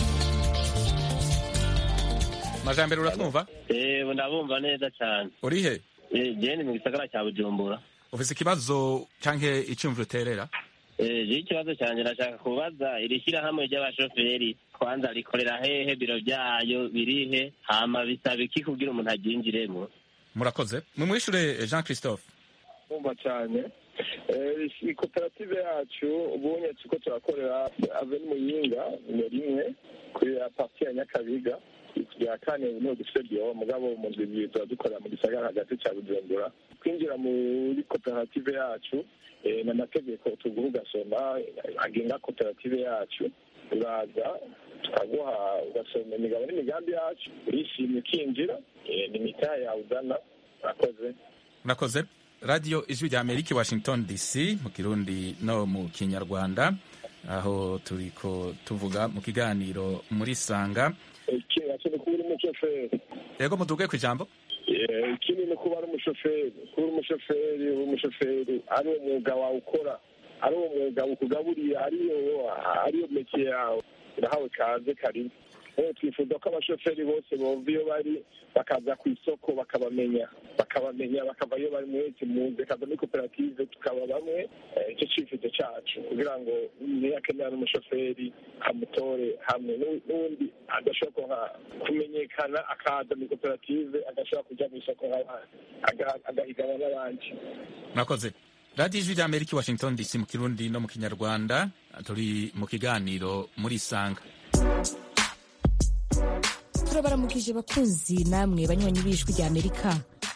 majambere uratwumva Eh, ndabumva neza cyane urihe Eh, je ni mu gisagara cya bujumbura ufise ikibazo canke icumviro uterera Eh, je ikibazo cyanjye ndashaka kubaza iri shyirahamwe ry'abashoferi kwanza rikorera hehe biro byayo birihe hama bisaba iki kugira umuntu aryinjiremo murakoze mumwishure jean christophe kumva cyane Eh, iyi koperative yacu ubunye turiko turakorera aveni muyinga nimero imwe kuri ya parti ya nyakabiga ya kane niho dufite byo mugabo mu ndwi zibiri tuba dukorera mu gisagara hagati cya bujumbura kwinjira muri koperative yacu eh, ni amategeko tuguha ugasoma agenga koperative yacu uraza tukaguha ugasoma imigabo n'imigambi yacu urishimye ukinjira eh, ni mitahe yawe uzana urakoze murakoze radiyo ijwi rya amerika i washington dc mu kirundi no mu kinyarwanda aho turiko tuvuga mu kiganiro muri sanga ikindi nacyo ni kuba uri umushoferi yego muduge ku ijambo Eh, ikindi ni kuba ari umushoferi kuba uri umushoferi uri umushoferi ari uwo mwuga wawe ukora ari uwo mwuga ukugaburiye ariyo ariyo meke yawe urahawe kaze karibu rero twifuza ko abashoferi bose bova iyo bari bakaza ku isoko bakabamenya bakabamenya bakava iyo bari mwese muze kaza muri koperative tukaba bamwe eh, icyo cyifuzo cyacu kugira ngo niyakenera n'umushoferi amutore hamwe n'u- n'undi adashobora kuha- kumenyekana akaza muri koperative agashobora kujya mu isoko nk'abandi aga- agahiganwa n'abandi murakoze radiyo ijwi rya amerika i washington dc mu kirundi no mu kinyarwanda turi mu kiganiro muri sanga turabaramukije bakunzi namwe banywanyi b'ijwi rya amerika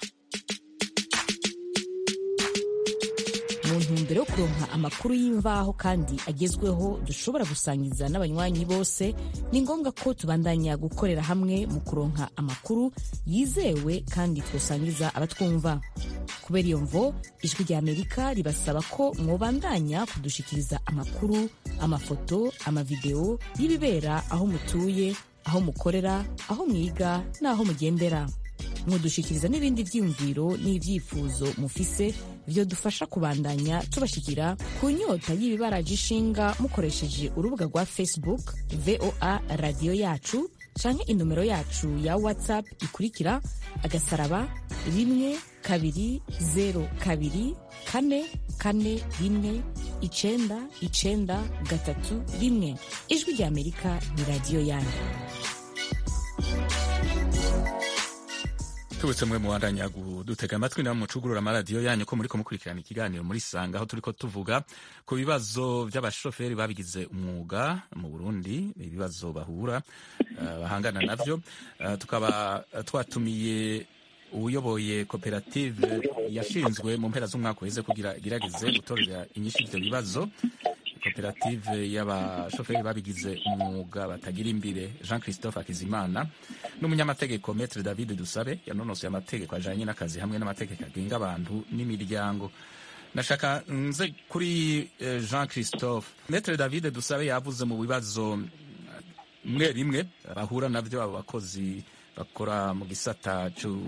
mu ntumbero yo kuronka amakuru y'imvaho kandi agezweho dushobora gusangiza n'abanywanyi bose ni ngombwa ko tubandanya gukorera hamwe mu kuronka amakuru yizewe kandi twosangiza abatwumva kubera iyo mvo ijwi rya amerika ribasaba ko mwobandanya kudushikiriza amakuru amafoto amavideo y'ibibera aho mutuye aho mukorera aho mwiga n'aho mugendera mudushikiriza n'ibindi vyiyumviro n'ivyifuzo mufise vyo dufasha kubandanya tubashikira ku nyota y'ibibaraje ishinga mukoresheje urubuga rwa facebook voa radiyo yacu canke inomero yacu ya whatsapp ikurikira agasaraba rimwe kabiri zero kabiri kane kane rimwe icenda icenda gatatu rimwe ijwi rya amerika ni radiyo yanyu tubutse mwe mubandanya dutega amatwi namwe mucugurura amaradiyo yanyu ko muriko mukurikirana ikiganiro muri sanga aho turiko tuvuga ku bibazo by'abashoferi babigize umwuga mu burundi ibibazo bahura uh, bahangana navyo uh, tukaba twatumiye uyoboye koperative yashinzwe mu mpera z'umwaka uheze kugira igerageze gutorera inyinshi ivyo bibazo koperative y'abashoferi babigize umwuga batagira imbere jean christophe akizimana n'umunyamategeko metre david dusabe yanonosoye amategeko ajanye n'akazi hamwe n'amategeko agenga abantu n'imiryango nashaka nze kuri eh, jean christophe metre david dusabe yavuze mu bibazo rimwe rimwe bahura navyo abo bakozi bakora mu gisata c'u-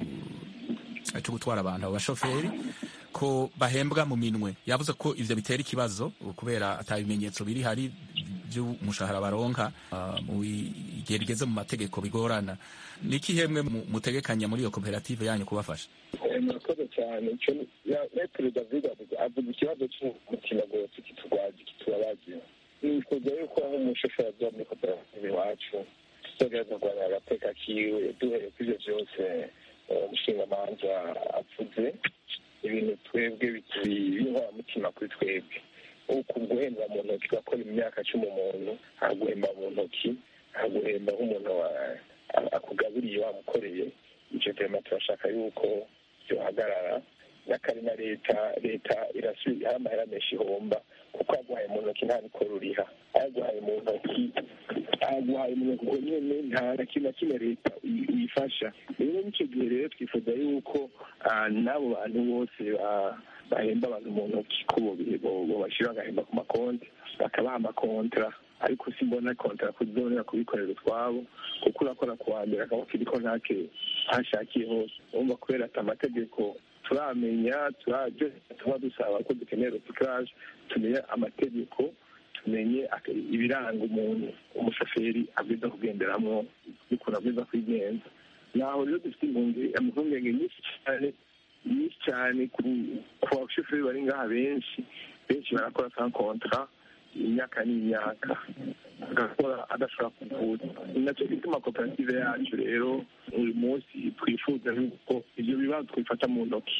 cyo gutwara abantu abo bashoferi ko bahembwa mu minwe yavuze ko ivyo bitera ikibazo kubera ata bimenyetso biri hari by'umushahara baronka ah, mu igihe rigeze mu mategeko bigorana ni iki hemwe mu- mutegekanya muri iyo koperative yanyu kubafasha Eh, murakoze cyane icyo ya- metero david avuga avuga ikibazo cy'umutima gose kiturwaje kitubabaje nifuza yuko nk'umushoferi aza muri koperative iwacu tuzogereza kurwanya agateka kiwe duhereye kuri ivyo vyose eh, umushingamanza avuze ibintu twebwe b'inkoramutima kuri twebwe uku guhemba mu ntoki ugakora imyaka cumi umuntu aguhemba mu ntoki aguhemba nk'umuntu wa- a- akugaburiye wamukoreye ivyo vyema turashaka yuko byohagarara n'akari na leta leta irasubiza hari amahera menshi ihomba kuko aguhaye mu ntoki nta mikoro uriha aguhaye mu ntoki aguhaye mu ntoki ubwo nyene nta na kimwe na kimwe leta uyi- uyifasha rero n'icyo gihe rero twifuza yuko ah, n'abo bantu bose ba- bahemba abantu mu ntoki ko bobashyira bagahemba ku makonti bakabaha amakontra ariko simbona kontra kuzonera kubikorera utwabo kuko urakora ku wa mbere akaba kiriko ntake ahashakiye hose urumva kubera ati amategeko turamenya turabyo tuba dusaba ko dukeneye recyclage tumenye amategeko tumenye ak- ibiranga umuntu umushoferi abwiza kugenderamwo n'ukuntu abwiza kwigenza naho rero dufite impungenge impungenge nyinshi cyane nyinshi cyane ku ku bashoferi bari ngaha benshi benshi barakora sans contrat imyaka n'imyaka agakora adashobora kuvuza ni nacyo gituma koperative yacu rero uyu munsi twifuza yuko ibyo bibazo twifata mu ntoki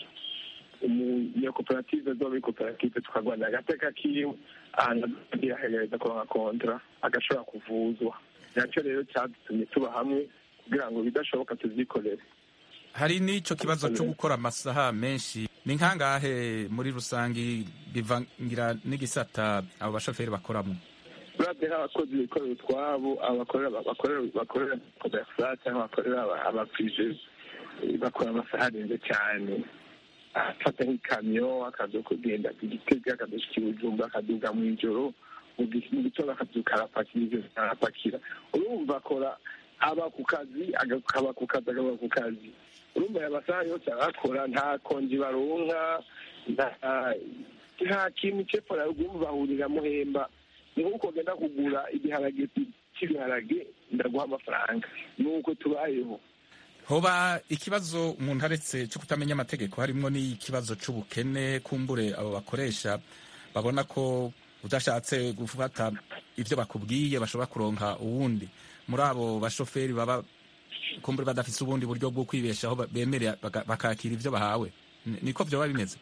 umunyakoperative zo muri koperative tukarwanira agateka kiwe ahantu agerageza kuronka kontra agashobora kuvuzwa nacyo rero cyadutumye tuba hamwe kugira ngo bidashoboka tuvyikorere hari n'ico kibazo cyo gukora amasaha menshi ni nkangahe muri rusangi bivangira n'igisata abo bashoferi bakoramo uravye nk'abakozi bikorera utwabo abakorera bakorera bakorera komersa cyangwa bakorera aba- abaprije eh, bakora amasaha arenze cyane afata nk'ikamyo akaza kugenda igitega akadushika ibujumba akaduga mu ijoro mu gi- mu gitondo akaduka arapakira ivyo arapakira urumva akora aba ku kazi akaba ku kazi akaba ku kazi urumva aya masaha yose arakora nta konji baronka nta- nta kintu cepfo na ruguru bahurira muhemba ni nk'uko ugenda kugura igiharage cy'ibiharage ndaguha amafaranga nuko tubayeho hoba ikibazo umuntu aretse cyo kutamenya amategeko harimwo n'ikibazo c'ubukene kumbure abo bakoresha babona ko udashatse gufata ivyo bakubwiye bashobora kuronka uwundi muri abo bashoferi baba kumbure badafise ubundi buryo bwo kwibeshaho ba- bemerera baka- bakakira ivyo bahawe Ni- niko vyoba bimeze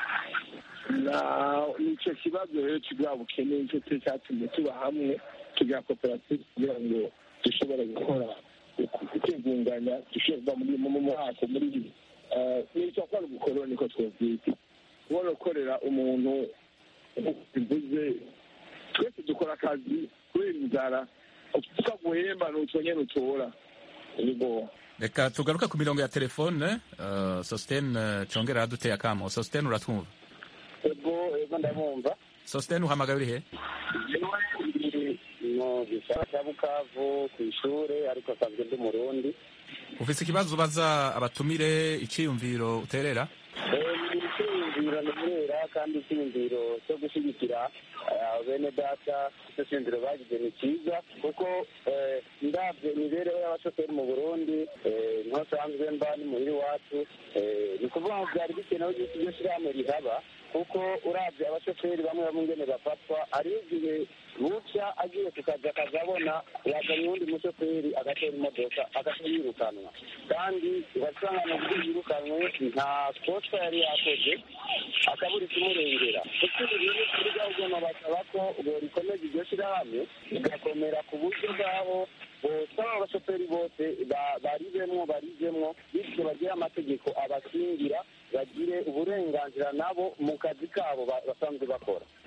na nicyo kibazo rero kibwa bukene nicyo cyo cyatumye tuba hamwe tugira koperative kugira ngo dushobore gukora kwigunganya dushobora muri mu mwaka muri nicyo akora ubukoroni niko twabyita kubona ukorera umuntu bivuze twese dukora akazi kubera inzara tukaguhemba ni utwo nyene utora nibo reka tugaruke ku mirongo ya telefone uh, sostene uh, congera aduteye akamo sostene uratwumva ego ego ndabumva sostene uhamagaye uri he Ndi mu gisara cya bukavu ku ishuri ariko asanzwe ndi murundi ufise ikibazo ubaza abatumire iciyumviro uterera ni icyiyumviro nterera kandi icyiyumviro cyo gushyigikira eh, bene data icyo cyiyumviro bagize ni cyiza kuko eh, ndabyo imibereho y'abashoferi mu burundi eh, niho nsanzwe mba ni muhira iwacu eh, ni ukuvuga ngo byari bikenewe yuko iryo shyirahamwe rihaba kuko urabye abashoferi bamwe bamwe ingene bafatwa hariho igihe buca agiye ku kazi akazabona yazanye uwundi mushoferi agatera imodoka agahita yirukanwa kandi ugasanga mu buryo yirukanwe nta kosa yari yakoze akabura ikimurengera kuko ibi bintu kuri gahunda basaba ko borikomeza iryo shyirahamwe rigakomera ku buryo bw'aho bosaba abashoferi bose ba- baribemwo barijemwo bityo bagire amategeko abakingira bagire uburenganzira nabo mu kazi kabo ba- basanzwe bakora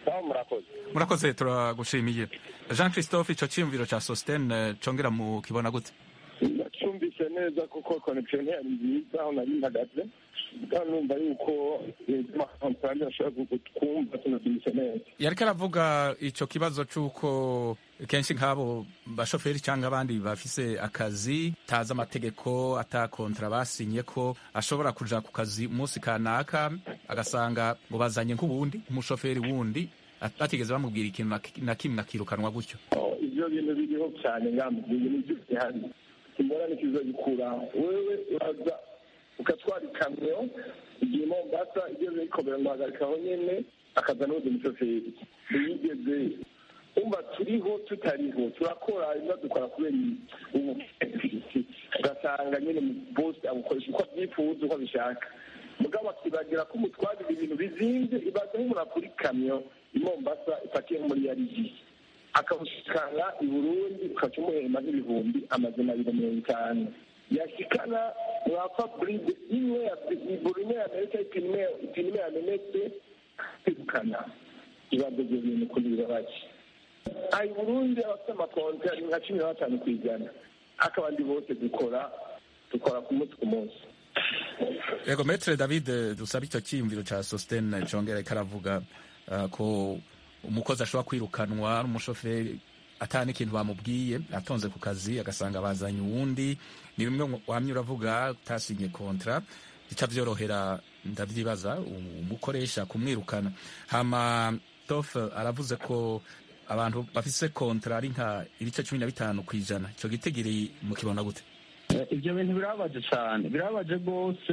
sawa murakoze murakoze turagushimiye jean christophe ico ciyumviro ca sostene congera mu kibona gute nacyumvise neza kuko connection ntiyari nziza aho nari mpagaze kandi numva yuko amafaranga ashobora kutwumva tunabyumvise neza yariko aravuga ico kibazo c'uko kenshi nk'abo bashoferi cyangwa abandi bafise akazi tazi amategeko ata kontra basinye ko ashobora kuja ku kazi umunsi kanaka agasanga ngo bazanye nk'uwundi umushoferi wundi batigeze bamubwira ikintu na- na kimwe akirukanwa gutyo ibyo bintu biriho cyane ngambi ibintu byose hari imbona nikizo gikura wewe uraza ugatwara ikamyo igihe mombasa igeze yikomera ngo hagarikaho nyene akaza n'undi mushoferi ntiyigeze umva turiho tutariho turakora ibiba dukora kubera ubukesi ugasanga nyine bose abukoresha uko abyifuza uko abishaka mugabo akibagira ko umutwarira ibintu bizinze ibaze nk'umuntu akura ikamyo i mombasa ipakiye nko muri yarigi akabushikana i burundi ukaca umuhemba nk'ibihumbi amazina abiri mirongo itanu yashikana mwapfa buride imwe ya buri imwe yamereka ipine imwe ipine imwe yamenetse kwirukana ibaze ibyo bintu kuri birabaje aha i burundi abafite amakonti ari nka cumi na batanu ku ijana ariko abandi bose dukora dukora ku munsi ku munsi yego metre david dusaba icyo cyiyumviro cya sostene congera karavuga uh, ko umukozi ashobora kwirukanwa n'umushoferi ata n'ikintu bamubwiye atonze ku kazi agasanga bazanye uwundi ni bimwe wamye uravuga utasinye kontra bica byorohera ndabyibaza umukoresha kumwirukana hama tof aravuze ko abantu bafise kontra ari nka ibice cumi na bitanu ku ijana icyo gitigiri mukibona gute ibyo bintu birababaje cyane birababaje rwose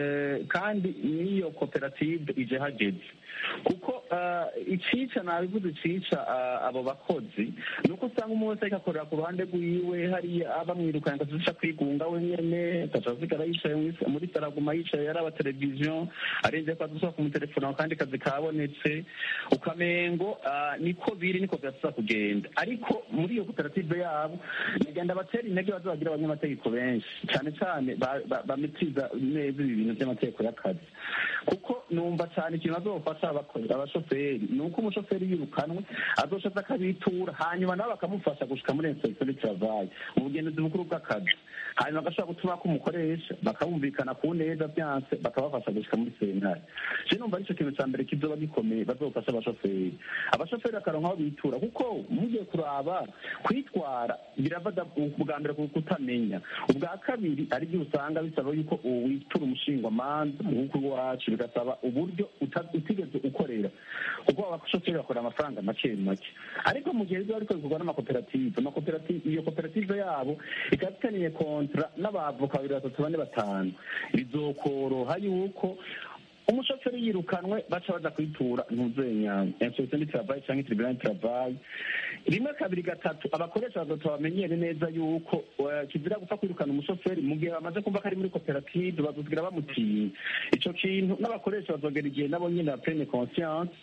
kandi n'iyo koperative ije hageze kuko icica nabivuze icica abo bakozi ni uko usanga umuntu wese ariko akorera ku ruhande rwiwe hariya bamwirukanye akazica kwigunga wenyene agaca asigara yicaye muri saraguma yicaye yaraba televiziyo arenze ko adushobora kumutelefona kandi kazi kabonetse ukamengo niko biri niko byatuza kugenda ariko muri iyo koperative yabo bagenda batera intege bazabagira abanyamategeko benshi cyane cyane bametiza neza ibi bintu by'amategeko y'akazi kuko numva cyane ikintu bazofasha abashoferi ni uko umushoferi yirukanwe azoshaza akabitura hanyuma nabo bakamufasha gushika muri inspektion du travail mu bugenzuzi bukuru bw'akazi hanyuma agashobora gutuma ko umukoresha bakabumvikana ku neza byanse bakabafasha gushika muri sentare je numva arico kintu ca mbere kizoba gikomeye bazofasha abashoferi abashoferi bakaronka aho bitura kuko mugiye kuraba kwitwara birava bwa mbere kutamenya ubwa kabiri ari byo usanga bisaba yuko witura umushingwamanza nk'uko iwacu bigasaba uburyo utigeze ukorera kuko abashoferi bakora amafaranga make make ariko mu gihe biba ariko bikorwa n'amakoperative amakoperative iyo koperative yabo ikaba ifitaniye kontra n'abavoka babiri batatu bane batanu bizokoroha yuko umushoferi yirukanwe baca baza kwitura ntuzenya inspektion du travail cyangwa tribunal du travail rimwe kabiri gatatu abakoresha batatu bamenyere neza yuko kizira gupfa kwirukana umushoferi mu gihe bamaze kumva ko ari muri koperative bazosigira bamutinya ico kintu n'abakoresha bazogera igihe nabo nyine ba plene conscience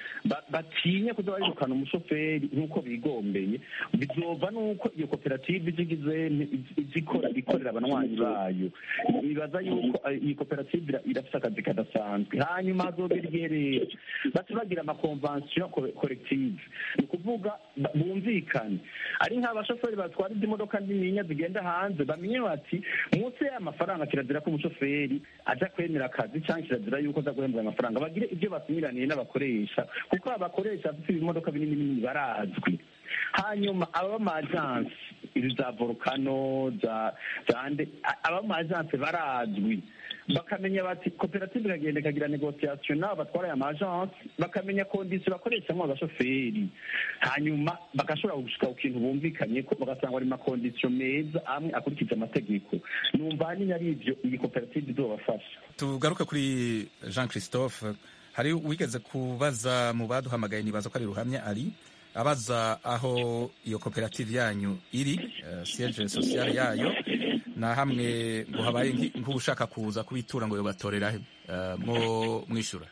batinye kuza barirukana umushoferi nk'uko bigombeye bizova n'uko iyo koperative izigize izikora ikorera abanywanyi bayo bibaza yuko iyi koperative irafite akazi kadasanzwe hanyuma hazogera igihe rero baca bagira amakonvansiyo korektive ni ukuvuga bumvikane ari nk'abashoferi batwara izi modoka nininya zigenda hanze bamenye bati munsi y'amafaranga kirazira ko umushoferi aja kwemera akazi cyangwa kirazira yuko aza guhembwa ayo mafaranga bagire ibyo basinyiraniye n'abakoresha kuko abakoresha bafite ibimodoka binini binini barazwi hanyuma aba majansi izi za volcano za zande aba majansi barazwi bakamenya bati koperative ikagenda ikagira negociation n'abo batwara aya majansi bakamenya kondisiyo bakoreshamo abashoferi hanyuma bagashobora gushika ku kintu bumvikanye ko bagasanga ari makondisiyo meza amwe akurikije amategeko numva ahanini ari ibyo iyi koperative izobafasha tugaruke kuri jean christophe hari wigeze kubaza mu baduhamagaye nibaza ko ari ruhamya ari abaza aho iyo koperative yanyu iri uh, siege sociale yayo na hamwe ngo habaye nk'ushaka kuza kubitura ngo yobatorera he uh, mwo mwishura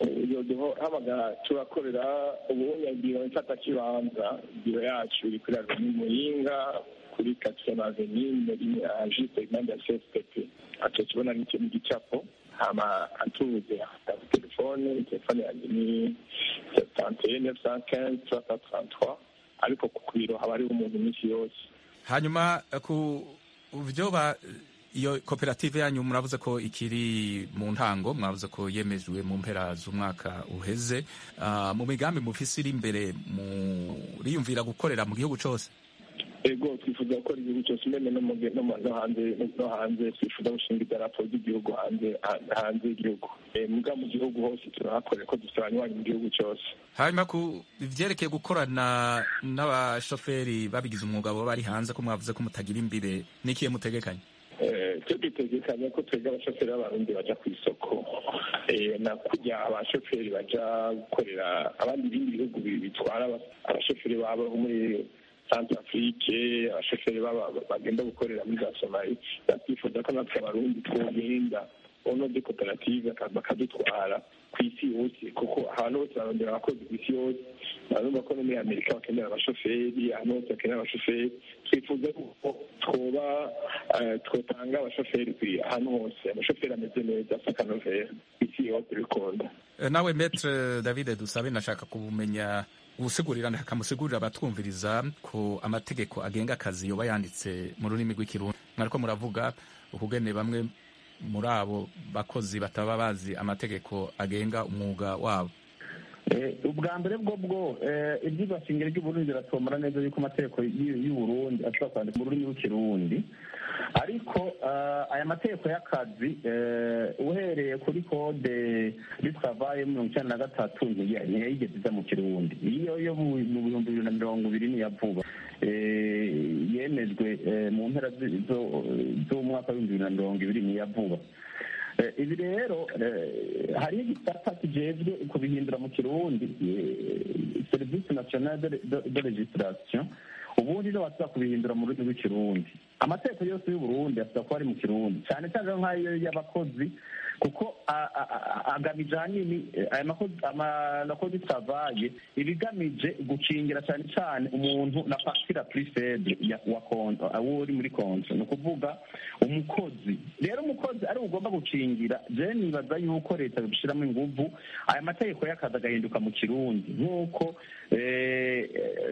iyo habaga turakorera ubunyagiro mfata kibanza biro yacu iri kuri avenue muyinga kuri quatrième avenue muri juste impande ya cfpp aco kibona n'icyo n'igicapo hama atuze afite telefone telefone yanjye ni septante neuf cent quinze trois cent trente trois ariko ku biro haba hariho umuntu iminsi yose hanyuma ku byo ba iyo koperative yanyu muravuze ko ikiri mu ntango mwavuze ko yemejwe mu mpera z'umwaka uheze Ah, mu migambi mufise iri imbere muriyumvira gukorera mu gihugu cyose ego twifuza gukora igihugu cyose mbene no mu ge- no mu- no hanze no hanze twifuza gushinga idarapo ry'igihugu hanze ha- hanze y'igihugu Eh, muga mu gihugu hose turahakorera ko dufite abanywanyi mu gihugu cyose hanyuma ku vyerekeye gukorana n'abashoferi babigize umwuga baba bari hanze ko mwavuze ko mutagira imbere n'ikiye mutegekanye Eh, twe dutegekanya ko twebwe abashoferi b'abarundi baja ku isoko Eh, na kurya abashoferi baja gukorera abandi ibindi bihugu bi- bitwara aba- abashoferi babo bo muri centre afrique abashoferi baba- bagenda gukorera muri za somali twifuza ko natwe abarundi twogenda ono de koperative baka- bakadutwara ku isi yose kuko ahantu hose barondera abakozi ku isi yose barumva ko no muri amerika bakenera abashoferi ahantu hose bakenera abashoferi twifuza ko twoba eh, twotanga abashoferi kwi- ahantu hose amashoferi ameze neza asa akanovera ku isi yose bikunda Eh, nawe metre david dusabe nashaka kumenya usigurira akamusigurira abatwumviriza ko amategeko agenga akazi yoba yanditse mu rurimi rw'ikirundi mwariko muravuga ukugene bamwe muri abo bakozi bataba bazi amategeko agenga umwuga wabo Eh, ubwa mbere bwo bwo eh, ibyigwa shingiro ry'uburundi biratomora neza yuko amategeko y'u- y'uburundi ashobora kwandika mu rurimi rw'ikirundi ariko eh, aya mategeko y'akazi eh, uhereye kuri kode y'itwavaye mirongo icyenda na gatatu ntiya- ntiyayigeze iza mu kirundi iyo yo mu mu bihumbi bibiri na mirongo ibiri niya vuba Eh, yemejwe eh, mu mpera zi- zo- z'umwaka w'ibihumbi bibiri na mirongo ibiri niya vuba Eh, ibi rero eh, hariho igisata kijejwe kubihindura mu kirundi eh, serivisi nationale de- de- de registration ubundi no basaba kubihindura mu rurimi rw'ikirundi amategeko yose y'uburundi asaba kuba ari mu kirundi cyane cyane nk'ayo y'abakozi kuko a- a- a- agamije ahanini eh, aya makozi amakozi travaye ibigamije gukingira cyane cyane umuntu na pasira prisede wa konto awo uri muri konto ni ukuvuga umukozi rero umukozi ari ugomba gukingira je nibaza yuko leta yobishiramo inguvu aya mategeko y'akazi agahinduka mu kirundi nk'uko eh,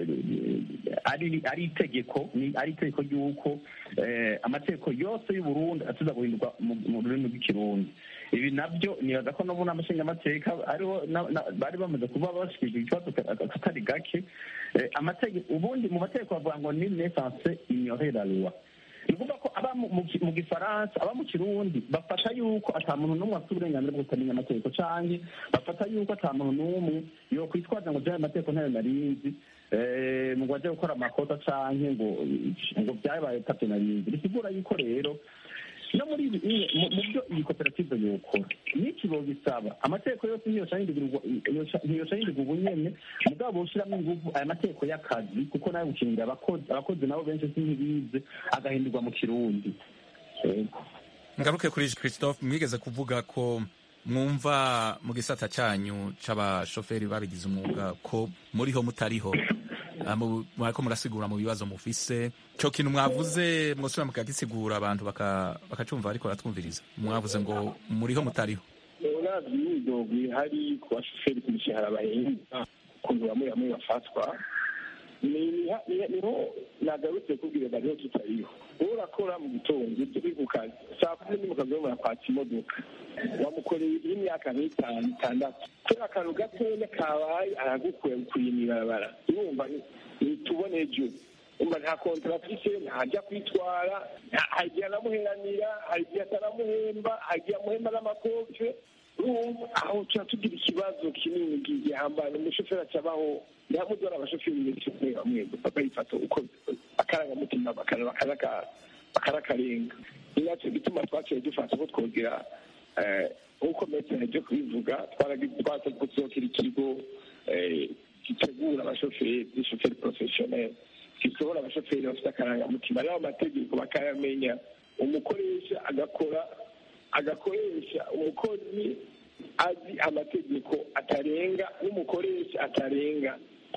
eh, ari ari itegeko ni ari itegeko ry'uko eh, amategeko yose y'uburundi atuza guhinduka mu mu rurimi rw'ikirundi ibi nabyo nibaza ko no mu nama nshingamateka ariho na- na- bari bamaze kuba bashikirije ikibazo ka- katari gake Eh, amategeko ubundi mu mategeko bavuga ngo ni nesanse ignorer la loi ni ukuvuga ko aba mu- mu ki- mu gifaransa aba mu kirundi bafata yuko ata muntu n'umwe afite uburenganzira bwo kutamenya amategeko canke bafata yuko ata muntu n'umwe yokwitwaza ngo jewe amategeko ntayo narinzi eh, ngo aje gukora amakosa canke ngo ngo vyabaye tavyo narinzi bisigura yuko rero no muri ibi iye- mu mu byo iyi koperative yokora n'iki bogisaba amategeko yose ntiyoca yindigirwa ntiyoca yindigwa ubunyene mugabo boshiramo inguvu aya mategeko y'akazi kuko nayo gukingira abakozi abakozi nabo benshi sintibize agahindurwa mu kirundi Yego. ngaruke kuri christophe mwigeze kuvuga ko mwumva mu gisata cyanyu c'abashoferi babigize umwuga ko muriho mutariho Ah, mu- mwariko murasigura mu bibazo mufise co kintu mwavuze mwosubira mukagisigura abantu baka- bakacumva ariko baratwumviriza mwavuze ngo muriho mutariho uravye imyidogo ihari ku bashoferi ku mishahara bahembwa ukuntu bamwe bamwe bafatwa ni- ni- ni- niho nagarutse kubwira bariho tutariho wowe urakora mu gitondo turi ku kazi saa kumi ni mu kazi urimo urakwatsa imodoka wamukoreye y'imyaka nk'itanu itandatu kubera akantu gatoya kabaye aragukuye gukuye mw'ibarabara urumva ni- nitubone ejo umva nta kontrafise ntajya kwitwara nta- hari igihe anamuheranira hari igihe ataramuhemba hari igihe amuhemba n'amakofe urumva aho tuba tugira ikibazo kinini gihambaye umushoferi acabaho ntihamudora abashoferi benshi bamwe bamwe bakayifata uko akarangamutima bakana- bakaraka- bakarakarenga ni nacyo gituma twaciye dufata ko twogira eh, nk'uko metero ryo kubivuga twaragiye gusohokera ikigo eh, gitegura abashoferi b'ishoferi porofesiyoneri gisohora abashoferi bafite akarangamutima rero amategeko bakayamenya umukoresha agakora agakoresha umukozi azi amategeko atarenga n'umukoresha atarenga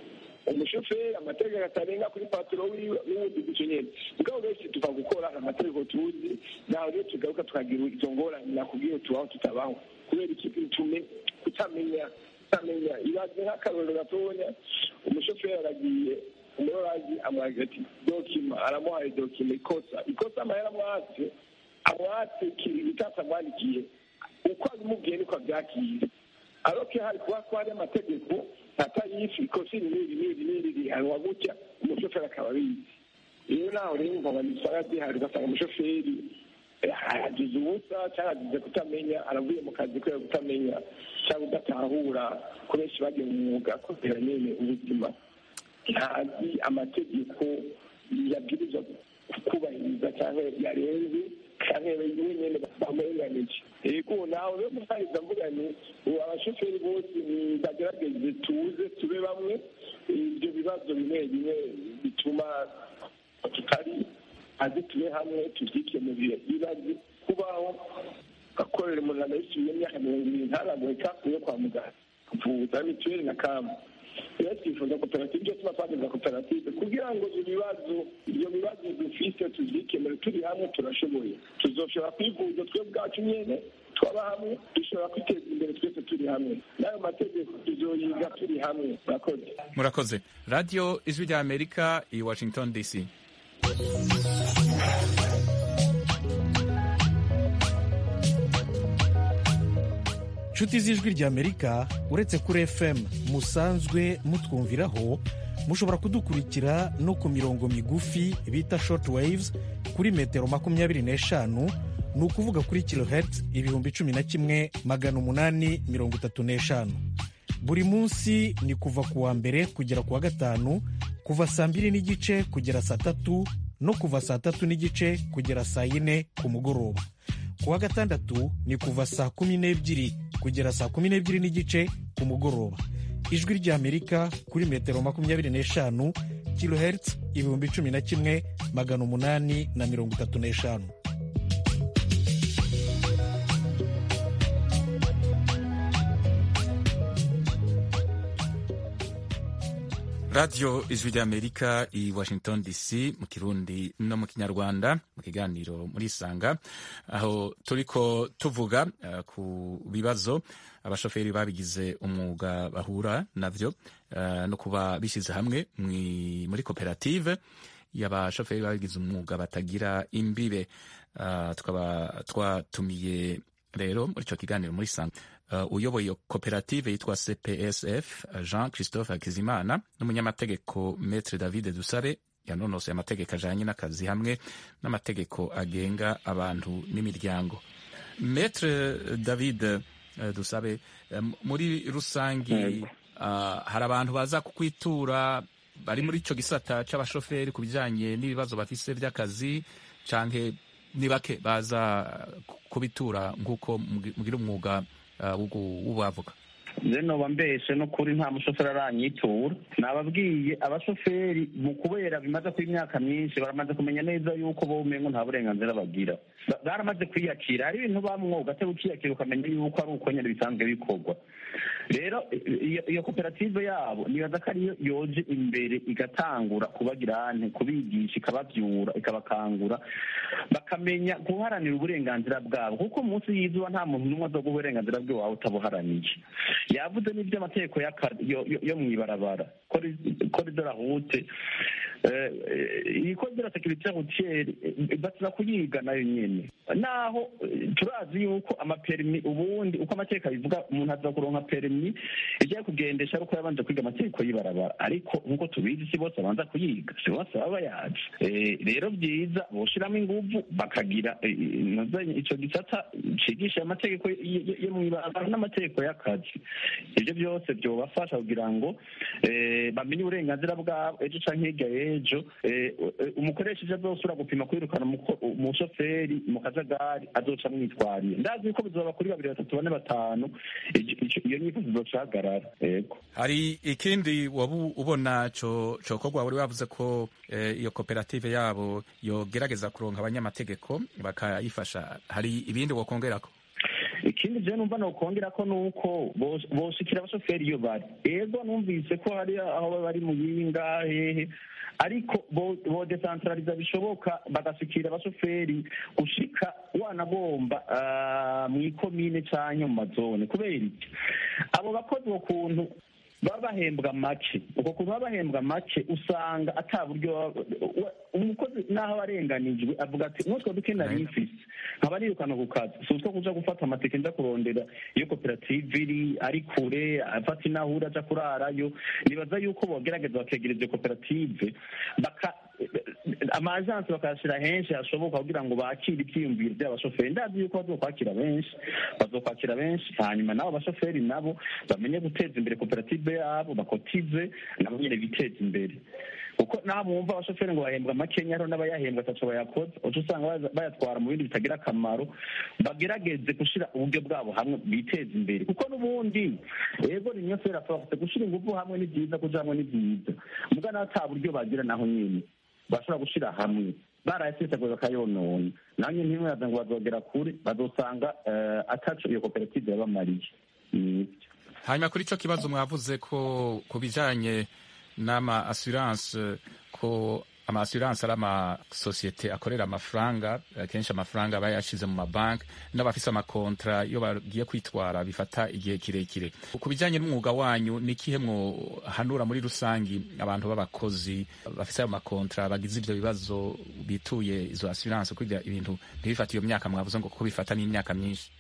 umushoferi amategeko atarenga kuri paturo wiwe n'ubundi gutyo nyene mugabo benshi tuva gukora amategeko tuzi naho rero tugaruka tukagira izo ngorane nakubwiye tubaho tutabaho kubera iki tume kutamenya kutamenya ibaze nk'akarorero gatonya umushoferi aragiye umurorazi amwagira ati dokima aramuhaye dokima ikosa ikosa amahera amwatse amwatse kiri itatse amwandikiye uko abimubwiye niko abyakira aroke hari kuba ko hari amategeko atayifi ikosa iri n'iri n'iri n'iri rihanwa gutya umushoferi akaba abizi rero naho rero umva nisanga zihari ugasanga umushoferi agize ubusa cyangwa agize kutamenya aravuye mu kazi kubera kutamenya cyangwa udatahura ko benshi bagiye mu mwuga kubera nyine ubuzima ntazi amategeko yabwirizwa kubahiriza cyangwa yarenze cyangwa we nyine bamurenganije yego nawe rero musangiza mvuga ni ubu abashoferi bose bagerageze tuze tube bamwe ibyo bibazo bimwe bimwe bituma tutari azi tube hamwe tubyikemurire ibaze kubaho gakorera umuntu anayisubiye imyaka mirongo irindwi ntaragoye kakuye kwa muganga kuvuza mituweli na kamu rero twifuza koperative icyo tuba twagize koperative kugira ngo ibyo bibazo ibyo bibazo dufite tubyikemure turi hamwe turashoboye tuzoshobora kwivuza twe bwacu nyine twaba hamwe dushobora kwiteza imbere twese turi hamwe n'ayo mategeko tuzoyiga turi hamwe murakoze murakoze radiyo ijwi rya amerika i washington dc inshuti z'ijwi ry'amerika uretse kuri fm musanzwe mutwumviraho mushobora kudukurikira no ku mirongo migufi bita short waves kuri metero makumyabiri n'eshanu ni ukuvuga kuri kilohertz ibihumbi cumi na kimwe magana umunani mirongo itatu n'eshanu buri munsi ni kuva ku wa mbere kugera ku wa gatanu kuva saa mbiri n'igice kugera saa tatu no kuva saa tatu n'igice kugera saa yine ku mugoroba ku wa gatandatu ni kuva saa kumi n'ebyiri kugera saa kumi n'ebyiri n'igice ku mugoroba ijwi ry'amerika kuri metero makumyabiri n'eshanu kilohertz ibihumbi cumi na kimwe magana umunani na mirongo itatu n'eshanu radiyo ijwi ry'amerika i washington dc mu kirundi no mu kinyarwanda mu kiganiro muri isanga aho turiko tuvuga uh, ku bibazo abashoferi babigize umwuga bahura navyo uh, no kuba bishyize hamwe muri koperative y'abashoferi babigize umwuga batagira imbibe uh, tukaba twatumiye rero muri icyo kiganiro muri isanga uh, uyoboye iyo koperative yitwa cpsf jean christophe hakizimana n'umunyamategeko metre david dusabe yanonosoye amategeko ajanye n'akazi hamwe n'amategeko agenga abantu n'imiryango metre david uh, dusabe um, muri rusangi uh, hari abantu baza kukwitura bari muri ico gisata c'abashoferi ku bijanye n'ibibazo bafise vy'akazi canke ni bake baza kubitura nk'uko mugira umwuga w'ubavuga je noba mbeshe n'ukuri nta mushoferi aranyitura nababwiye abashoferi mu kubera bimaze kuba imyaka myinshi baramaze kumenya neza yuko bo umengo nta burenganzira bagira baramaze kwiyakira hari ibintu bamwoga te ukiyakira ukamenya yuko ari uko nyine bisanzwe bikorwa rero iyo koperative yabo nibaza ko ariyo yoje imbere igatangura kubagira ante kubigisha ikababyura ikabakangura bakamenya guharanira uburenganzira bwabo kuko munsi y'izuba nta muntu n'umwe azoga uburenganzira bwe wawe utabuharaniye yavuze n'ibyo amategeko yo mu ibarabara koridora rute iyi koridora sekirite rutiyeri batira kuyiga nayo nyine naho turazi yuko amaperimi ubundi uko amategeko abivuga umuntu aza kuronka perimi ijya kugendesha ariko yabanje kwiga amategeko y'ibarabara ariko nk'uko tubizi si bose babanza kuyiga si bose baba bayazi rero byiza boshiramo inguvu bakagira icyo gisata cigisha amategeko yo mu ibarabara n'amategeko y'akazi ibyo byose byobafasha kugira ngo bamenye uburenganzira bwabo ejo canke hirya y'ejo umukoresheje azosubira gupima kwirukana umushoferi mu kajagari azoca amwitwariye ndazi yuko bizoba kuri babiri batatu bane batanu iyo nyiko zizocahagarara yego hari ikindi waba ubona cokorwa wari wavuze ko iyo koperative yabo yogerageza kuronka abanyamategeko bakayifasha hari ibindi wokongerako ikindi je numva nokongera ko nuko bos- boshikira abashoferi iyo bari ego numvise ko hari aho baba bari mu yinga hehe ariko bo- bodesantraliza bishoboka bagashikira abashoferi gushika wanagomba ah, mu ikomine canke mu mazone kubera iki abo bakozi ukuntu baba bahembwa make uko kuntu baba bahembwa make usanga ata buryo baba- wa- umukozi n'aho aba arenganijwe avuga ati n'utwo duke nari mfise nkaba nirukana ku kazi si utwo kuja gufata amatike nja kurondera iyo koperative iri ari kure afata inahura aja kurarayo nibaza yuko bogerageza bakegereza iyo koperative baka amajansi bakayashyira henshi hashoboka kugira ngo bakire ibyiyumviro by'abashoferi ndazi yuko bazokwakira benshi bazokwakira benshi hanyuma nabo abashoferi nabo bamenye guteza imbere koperative yabo bakotize nabo nyine biteza imbere kuko naho mwumva abashoferi ngo bahembwa makenya hariho n'abayahembwa ataco bayakoze uca usanga baza- bayatwara mu bindi bitagira akamaro bagerageze gushyira uburyo bwabo hamwe biteza imbere kuko n'ubundi ego ni nyose rafafite gushyira ingufu hamwe ni byiza kuja hamwe ni byiza muga naho ata buryo bagira naho nyine bashobora gushyira hamwe barayasesaguye bakayonona naho nyine ntimwaza ngo bazogera kure bazosanga eh, ataco iyo koperative yabamariye Ni ivyo. hanyuma kuri icyo kibazo mwavuze ko ku bijyanye n'ama assurance ko ama assurance ari amasosiyete akorera amafaranga akenshi amafaranga aba yashize mu mabanki n'abafise amakontra iyo bagiye kwitwara bifata igihe kirekire ku bijyanye n'umwuga wanyu ni ikihe mwohanura muri rusangi abantu b'abakozi bafise ayo makontra bagize ivyo bibazo bituye izo assurance kugira ibintu ntibifate iyo myaka mwavuze ngo kuko bifata n'imyaka myinshi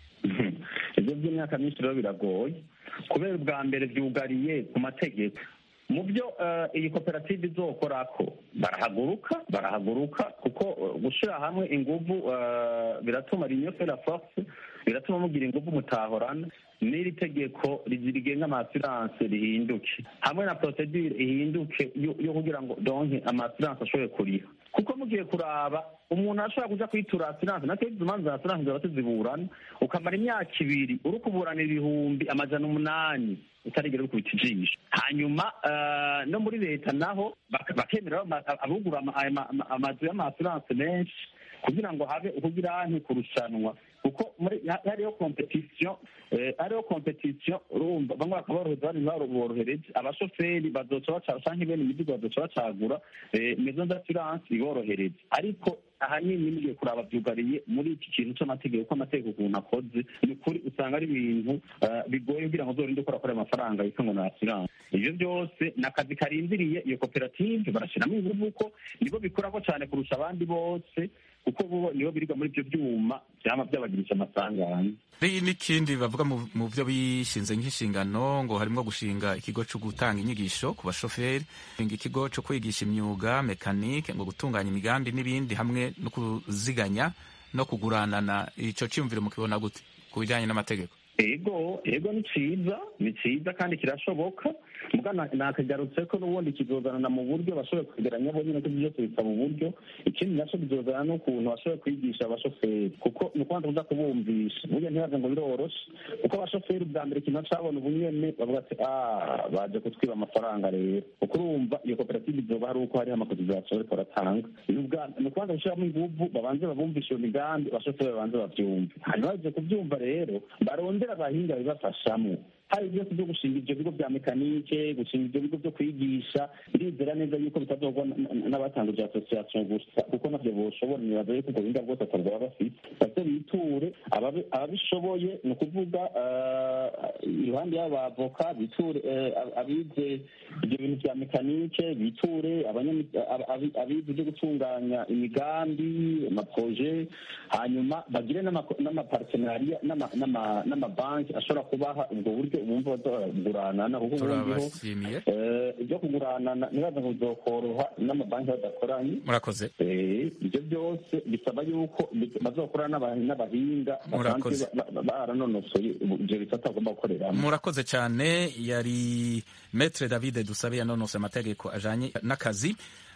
ibyo by'imyaka myinshi rero biragoye kubera ubwa mbere byugariye ku mategeko mu byo eh, iyi koperative izokorako barahaguruka barahaguruka kuko eh, gushyira hamwe inguvu eh, biratuma rinyo fera force biratuma mugira inguvu mutahorana n'iri tegeko rigenga amasiranse rihinduke hamwe na procedure ihinduke yo yo kugira ngo donke amasiranse ashobore kuriha kuko mugiye kuraba umuntu ashobora kuja kwitura asiranse natwe izo manza za asiranse zaba tuziburana ukamara imyaka ibiri uri kuburanira ibihumbi amajana umunani utarigera ukubita ijisho hanyuma eh, no muri leta naho bak- bakemera ama- abugura ama- ama- ama- amazu y'amasiranse menshi kugira ngo habe ukugira kurushanwa kuko muri ha- hariho competition eh, hariho competition urumva bamwe bakaborohereza abandi ntibaborohereze abashoferi bazoca baca canke bene imizigo bazoca bacagura eh, maison d'assurance iborohereze ariko ahanini mugiye kuraba byugariye muri iki kintu c'amategeko ko amategeko ukuntu akoze ni ukuri usanga ari ibintu eh, bigoye kugira ngo uzorinde ukora kuri ayo mafaranga yitwa ngo ni assurance ivyo byose ni akazi karindiriye iyo koperative barashiramo inguvu ko nibo bikorako cane kurusha abandi bose kuko bo nibo biriga muri ibyo byuma vyama byabagirisha amasanganya hari n'ikindi bavuga mu mu byo bishinze nk'inshingano ngo harimo gushinga ikigo cyo gutanga inyigisho ku bashoferi gushinga ikigo cyo kwigisha imyuga mekanike ngo gutunganya imigambi n'ibindi hamwe no kuziganya no kuguranana icyo cyumviro mukibona gute ku bijyanye n'amategeko ego ego ni ciza ni ciza kandi kirashoboka muga na- nakagarutse ko n'ubundi kizozanana mu buryo bashoboye kwegeranya bo nyine ko ibyo byose bisaba uburyo ikindi naco bizozana n'ukuntu bashoboye kwigisha abashoferi kuko ni ukubanza kuza kubumvisha burya ntibaze ngo biroroshe kuko abashoferi bwa mbere ikintu cabona ubunyene bavuga ati ah baje kutwiba amafaranga rero kuko urumva iyo koperative izoba hari uko hariho amakotizasiyo bariko baratanga ni ubwa- ni ukubanza gushiramo inguvu babanze babumvishe iyo migambi abashoferi babanze bavyumve hanyuma baje kuvyumva rero barondera abahinga bibafashamwo hari byose byo gushinga ivyo bigo vya mekanike gushinga ivyo bigo vyo kwigisha ndizera neza yuko bitazogwa n- n- n'abatanguje association gusa kuko navyo boshobora nibaza yuko ubwo buhinga bwose atabwaba bafite base biture ababi- ababishoboye ni ukuvuga eh, iruhande y'abo bavoka biture eh, ab- abize ivyo bintu vya mekanike biture abanyami- ab- abi- abize ivyo gutunganya imigambi amaproje hanyuma bagire n'ama- n'amapartenariya n'ama- n'ama- n'amabanki ashobora kubaha ubwo buryo bumva bazaguranana kuko ubundi ho turabashimiye eh, ibyo kuguranana ntibaza ngo bizokoroha n'amabanki badakoranye murakoze Eh, ibyo byose bisaba yuko bi- bazokorana n'aba- n'abahinga Murakoze. basanzwe ba- ba- baranonosoye ibyo bisata bagomba gukoreramo murakoze cyane yari metre david dusabe yanonose amategeko ajanye n'akazi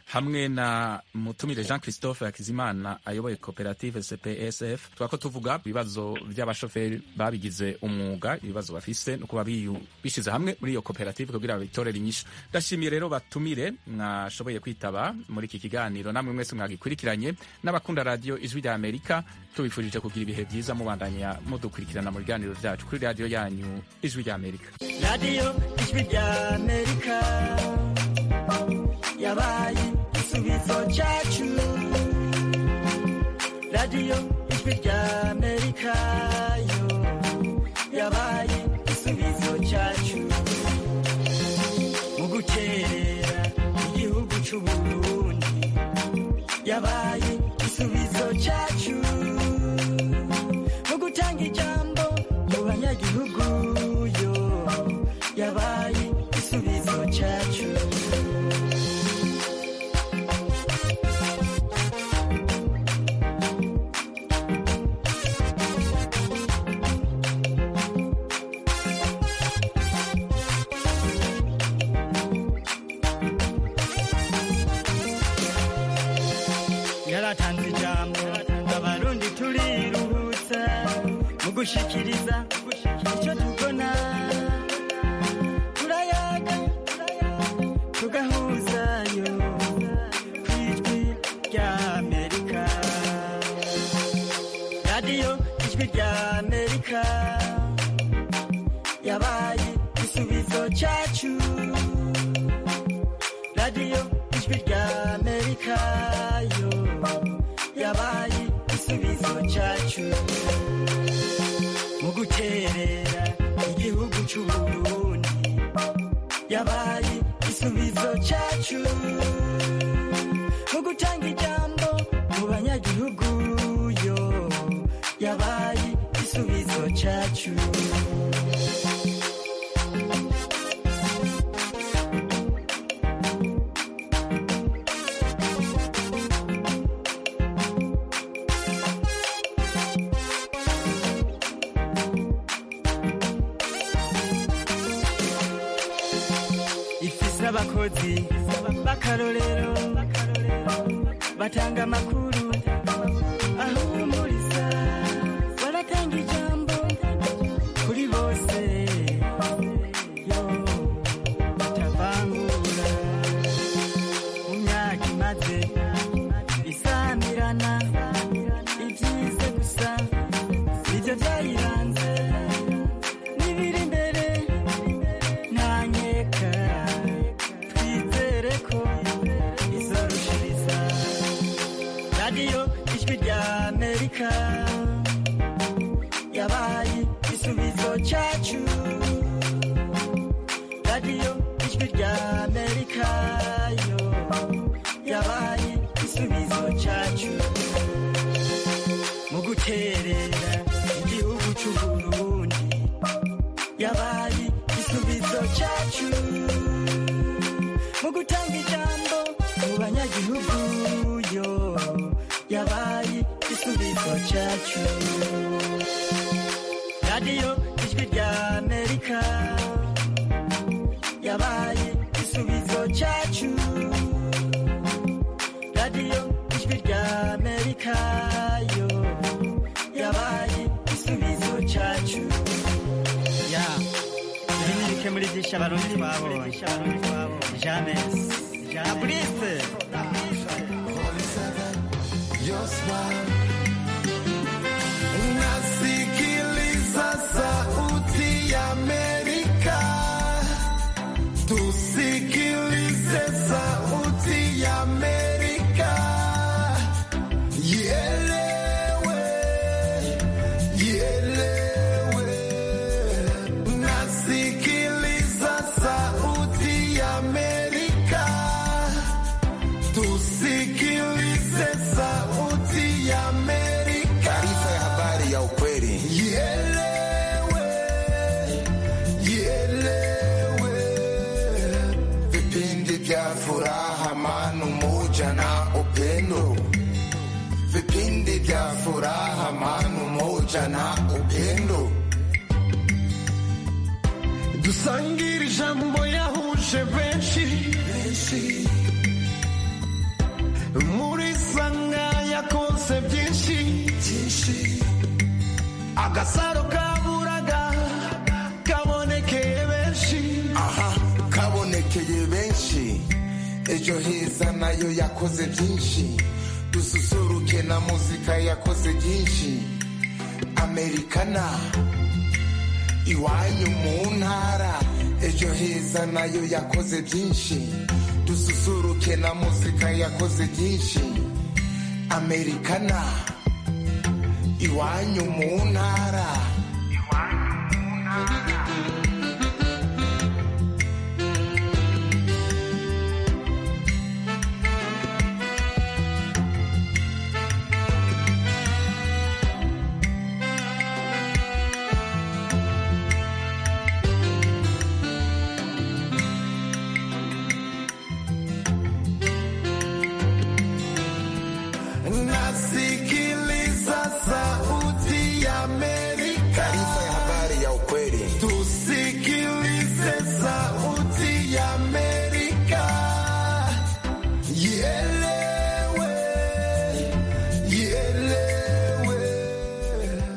hamwe na mutumire jean christophe hakizimana ayoboye koperative cpsf twako tuvuga ibibazo by'abashoferi babigize umwuga ibibazo bafise no kuba biyu- bishize hamwe muri iyo koperative kugira babitorere inyishu ndashimiye rero batumire mwashoboye kwitaba muri iki kiganiro namwe mwese mwagikurikiranye n'abakunda radiyo ijwi rya amerika tubifurije kugira ibihe byiza mubandanya mudukurikirana mu biganiro byacu kuri radiyo yanyu ijwi rya amerika radiyo ijwi rya amerika yabaye igisubizo cyacu radiyo ijwi rya amerika yo yabaye igisubizo cyacu mu gukerera igihugu cy'u burundi yabaye igisubizo cyacu mu gutanga ijambo mu banyagihugu yo yabaye igisubizo cyacu yaratanze ijambo abarundi turiruhutsa mu gushikiriza icyo tubona turayaga tugahuzayo ku ijwi rya amerika radiyo ijwi rya amerika yabaye igisubizo cyacu radiyo ijwi rya amerika yo yabaye igisubizo cyacu mu guterera igihugu cy'u burundi yabaye igisubizo cyacu mu gutanga ijambo mu banyagihugu yo yabaye igisubizo cyacu ifise abakozi b'akarorero batanga amakuru ahumuriza baratanga ijambo kuri bose yo batavangura mu myaka imaze isamirana ibyize gusa nibyo byayiranze n'ibiri imbere ntanyeka twizere ko izorushiriza radiyo ijwi rya amerika yabaye igisubizo cyacu radiyo ijwi rya amerika yo yabaye igisubizo cyacu mu guterera igihugu cy'u burundi yabaye igisubizo cyacu mu gutanga ijambo mu banyagihugu yo yabaye igisubizo cyacu radiyo ijwi rya amerika yabaye igisubizo cyacu radiyo ijwi rya amerika yo yabaye igisubizo cyacu ya ibi ni bike muri byinshi abarundi twabonye james na burise Nasikiliza sauti ya Amerika, tusikilize sauti ya Amerika, ielewe, ielewe. Nasikiliza sauti ya Amerika, tusikilize sauti ya Amerika. Taarifa ya habari ya ukweli. Ielewe, ielewe. Vipindi vya furaha, amani, umoja na upendo. Vipindi vya furaha, amani, umoja na upendo. dusangire ijambo yahuje benshi muri sanga yakoze byinshi byinshi agasaro kaburaga kabonekeye benshi aha kabonekeye benshi ejo heza nayo yakoze byinshi dususuruke na muzika yakoze byinshi amerikana iwanyu mu ntara ejo heza nayo yakoze byinshi dususuruke na muzika yakoze byinshi amerikana iwanyu mu ntara